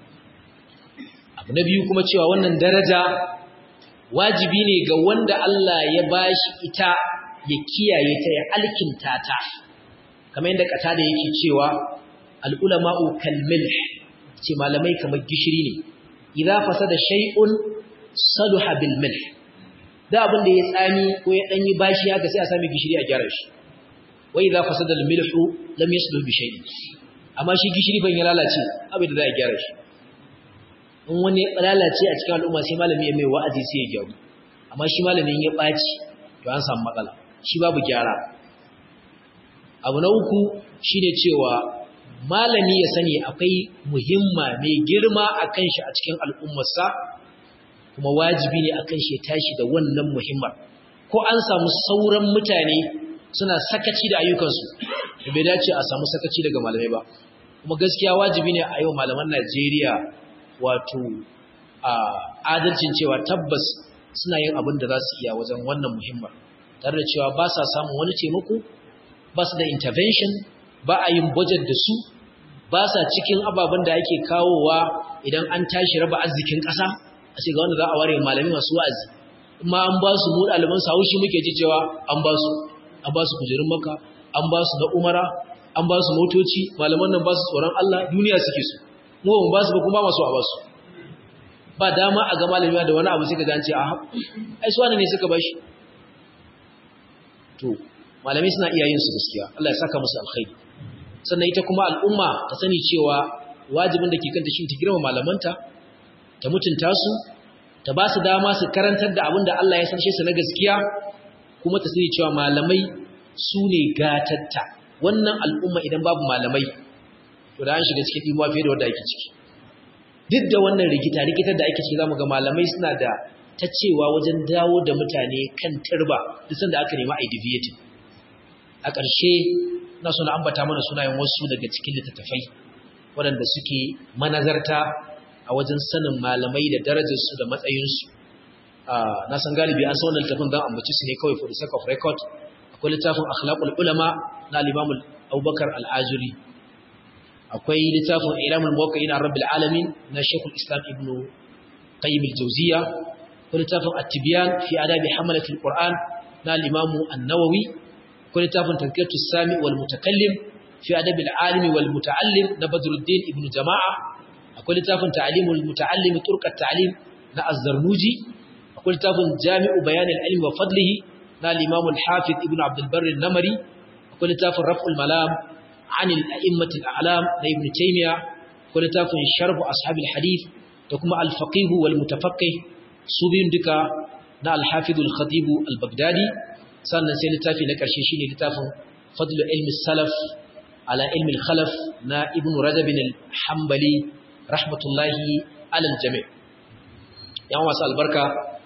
Speaker 1: abu na biyu kuma cewa wannan daraja wajibi ne ga wanda Allah ya bashi ita ya kiyaye ta ya alkinta ta kamar yadda kata da yake cewa al'ulama'u kalmilh ce malamai kamar gishiri ne idza fasada shay'un saluha bil milh da abin da ya tsami ko ya danyi bashi haka sai a sami gishiri a gyara shi wa idza fasada al milhu lam yasluh bi shay'in amma shi gishiri ban ya lalace abin da za a gyara shi in wani ya lalace a cikin al'umma sai malami ya mai wa'azi sai ya gyaru amma shi malamin ya baci to an samu matsala shi babu gyara abu na uku shine cewa malami ya sani akwai muhimma mai girma a kan shi a cikin al'ummarsa kuma wajibi ne a kan shi ya tashi da wannan muhimmar ko an samu sauran mutane suna sakaci da ayyukansu da bai dace a samu sakaci daga malamai ba kuma gaskiya wajibi ne a yau malaman najeriya wato a adalcin cewa tabbas suna yin abin da za su iya wajen wannan muhimmar tare da cewa ba sa samun wani taimako ba su da intervention ba a yin budget da su ba sa cikin ababen da ake kawowa idan an tashi raba arzikin ƙasa a ce ga wanda za a ware malami masu wa'azi ma an ba su mu ɗaliban su haushi muke ji cewa an ba su an ba su kujerun maka an ba su na umara an ba su motoci malaman nan ba su tsoron Allah duniya suke su mu ba su ba kuma masu a ba su ba dama a ga malami da wani abu sai ka gance a ai su wani ne suka bashi to malamai suna iya yin su gaskiya Allah ya saka musu alkhairi sannan ita kuma al'umma ta sani cewa wajibin da ke kanta shi ta girma malamanta ta mutunta su ta ba su dama su karantar da abin da Allah ya sanshe su na gaskiya kuma ta sani cewa malamai su ne gatatta wannan al'umma idan babu malamai to da an shiga cikin dimuwa fiye da wanda ake ciki duk da wannan rigita rigitar da ake ciki zamu ga malamai suna da ta cewa wajen dawo da mutane kan turba duk sanda aka nemi a deviating a ƙarshe na suna ambata mana sunayen wasu daga cikin littattafai waɗanda suke manazarta a wajen sanin malamai da darajarsu da matsayinsu na san galibi an san wannan littafin don ambaci su ne kawai for the sake of record akwai littafin akhlaqul ulama na al-imam Abubakar al-Ajuri akwai littafin ilamul muwaqqi'in rabbil alamin na Sheikhul Islam Ibn Qayyim al-Jawziyya akwai littafin at-Tibyan fi adabi hamalat al-Qur'an na al-imam an-Nawawi akwai littafin Tazkiyatu sami wal mutakallim fi adabi al-alimi wal muta'allim na Badruddin Ibn Jama'a akwai littafin ta'limul muta'allim turqat ta'lim na az-zarnuji akwai littafin jami'u bayan al-ilm wa fadlihi na al-imam al-hafiz ibn abd al-barr an-namari akwai littafin raf'ul malam عن الأئمة الأعلام لابن تيمية akwai littafin sharhu ashabil hadith da kuma al-faqih wal mutafaqqih su biyun duka na al-hafiz al-khatib al-baghdadi sannan sai littafi na karshe shine littafin fadlu ilmi salaf ala ilmi al-khalaf na ibn rajab al-hanbali rahmatullahi ala al-jami' yan wasu albarka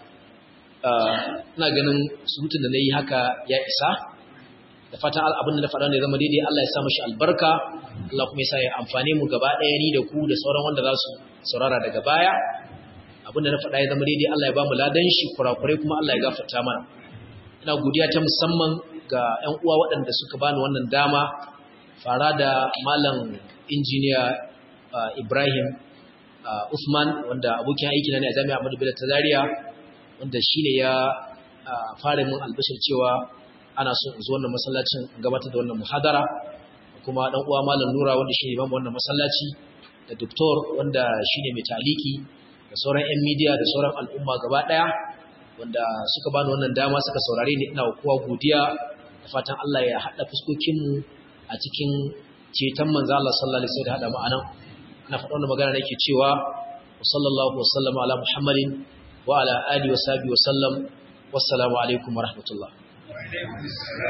Speaker 1: ina ganin surutun da nayi haka ya isa da fatan abin da na faɗa ne zama daidai Allah ya sa mashi albarka Allah kuma ya sa ya amfane mu gaba ɗaya ni da ku da sauran wanda za su saurara daga baya abin da na faɗa ya zama daidai Allah ya ba mu ladan shi kurakurai kuma Allah ya gafarta mana ina godiya ta musamman ga ƴan uwa waɗanda suka bani wannan dama fara da malam injiniya Ibrahim Usman wanda abokin aiki na ne a Jami'a Ahmadu Bello ta Zaria wanda shine ya fara min albashir cewa ana so in zo wannan masallacin in gabatar da wannan muhadara kuma dan uwa malam Nura wanda shine imamu wannan masallaci da doktor wanda shine mai taliki da sauran ƴan media da sauran al'umma gaba daya wanda suka bani wannan dama suka saurare ni ina kowa godiya da fatan Allah ya hada fuskokin mu a cikin ceton manzo Allah sallallahu alaihi wasallam hada mu anan ina faɗa wannan magana nake cewa sallallahu wasallam ala muhammadin wa ala alihi wa sahbihi wa sallam wassalamu alaikum wa rahmatullah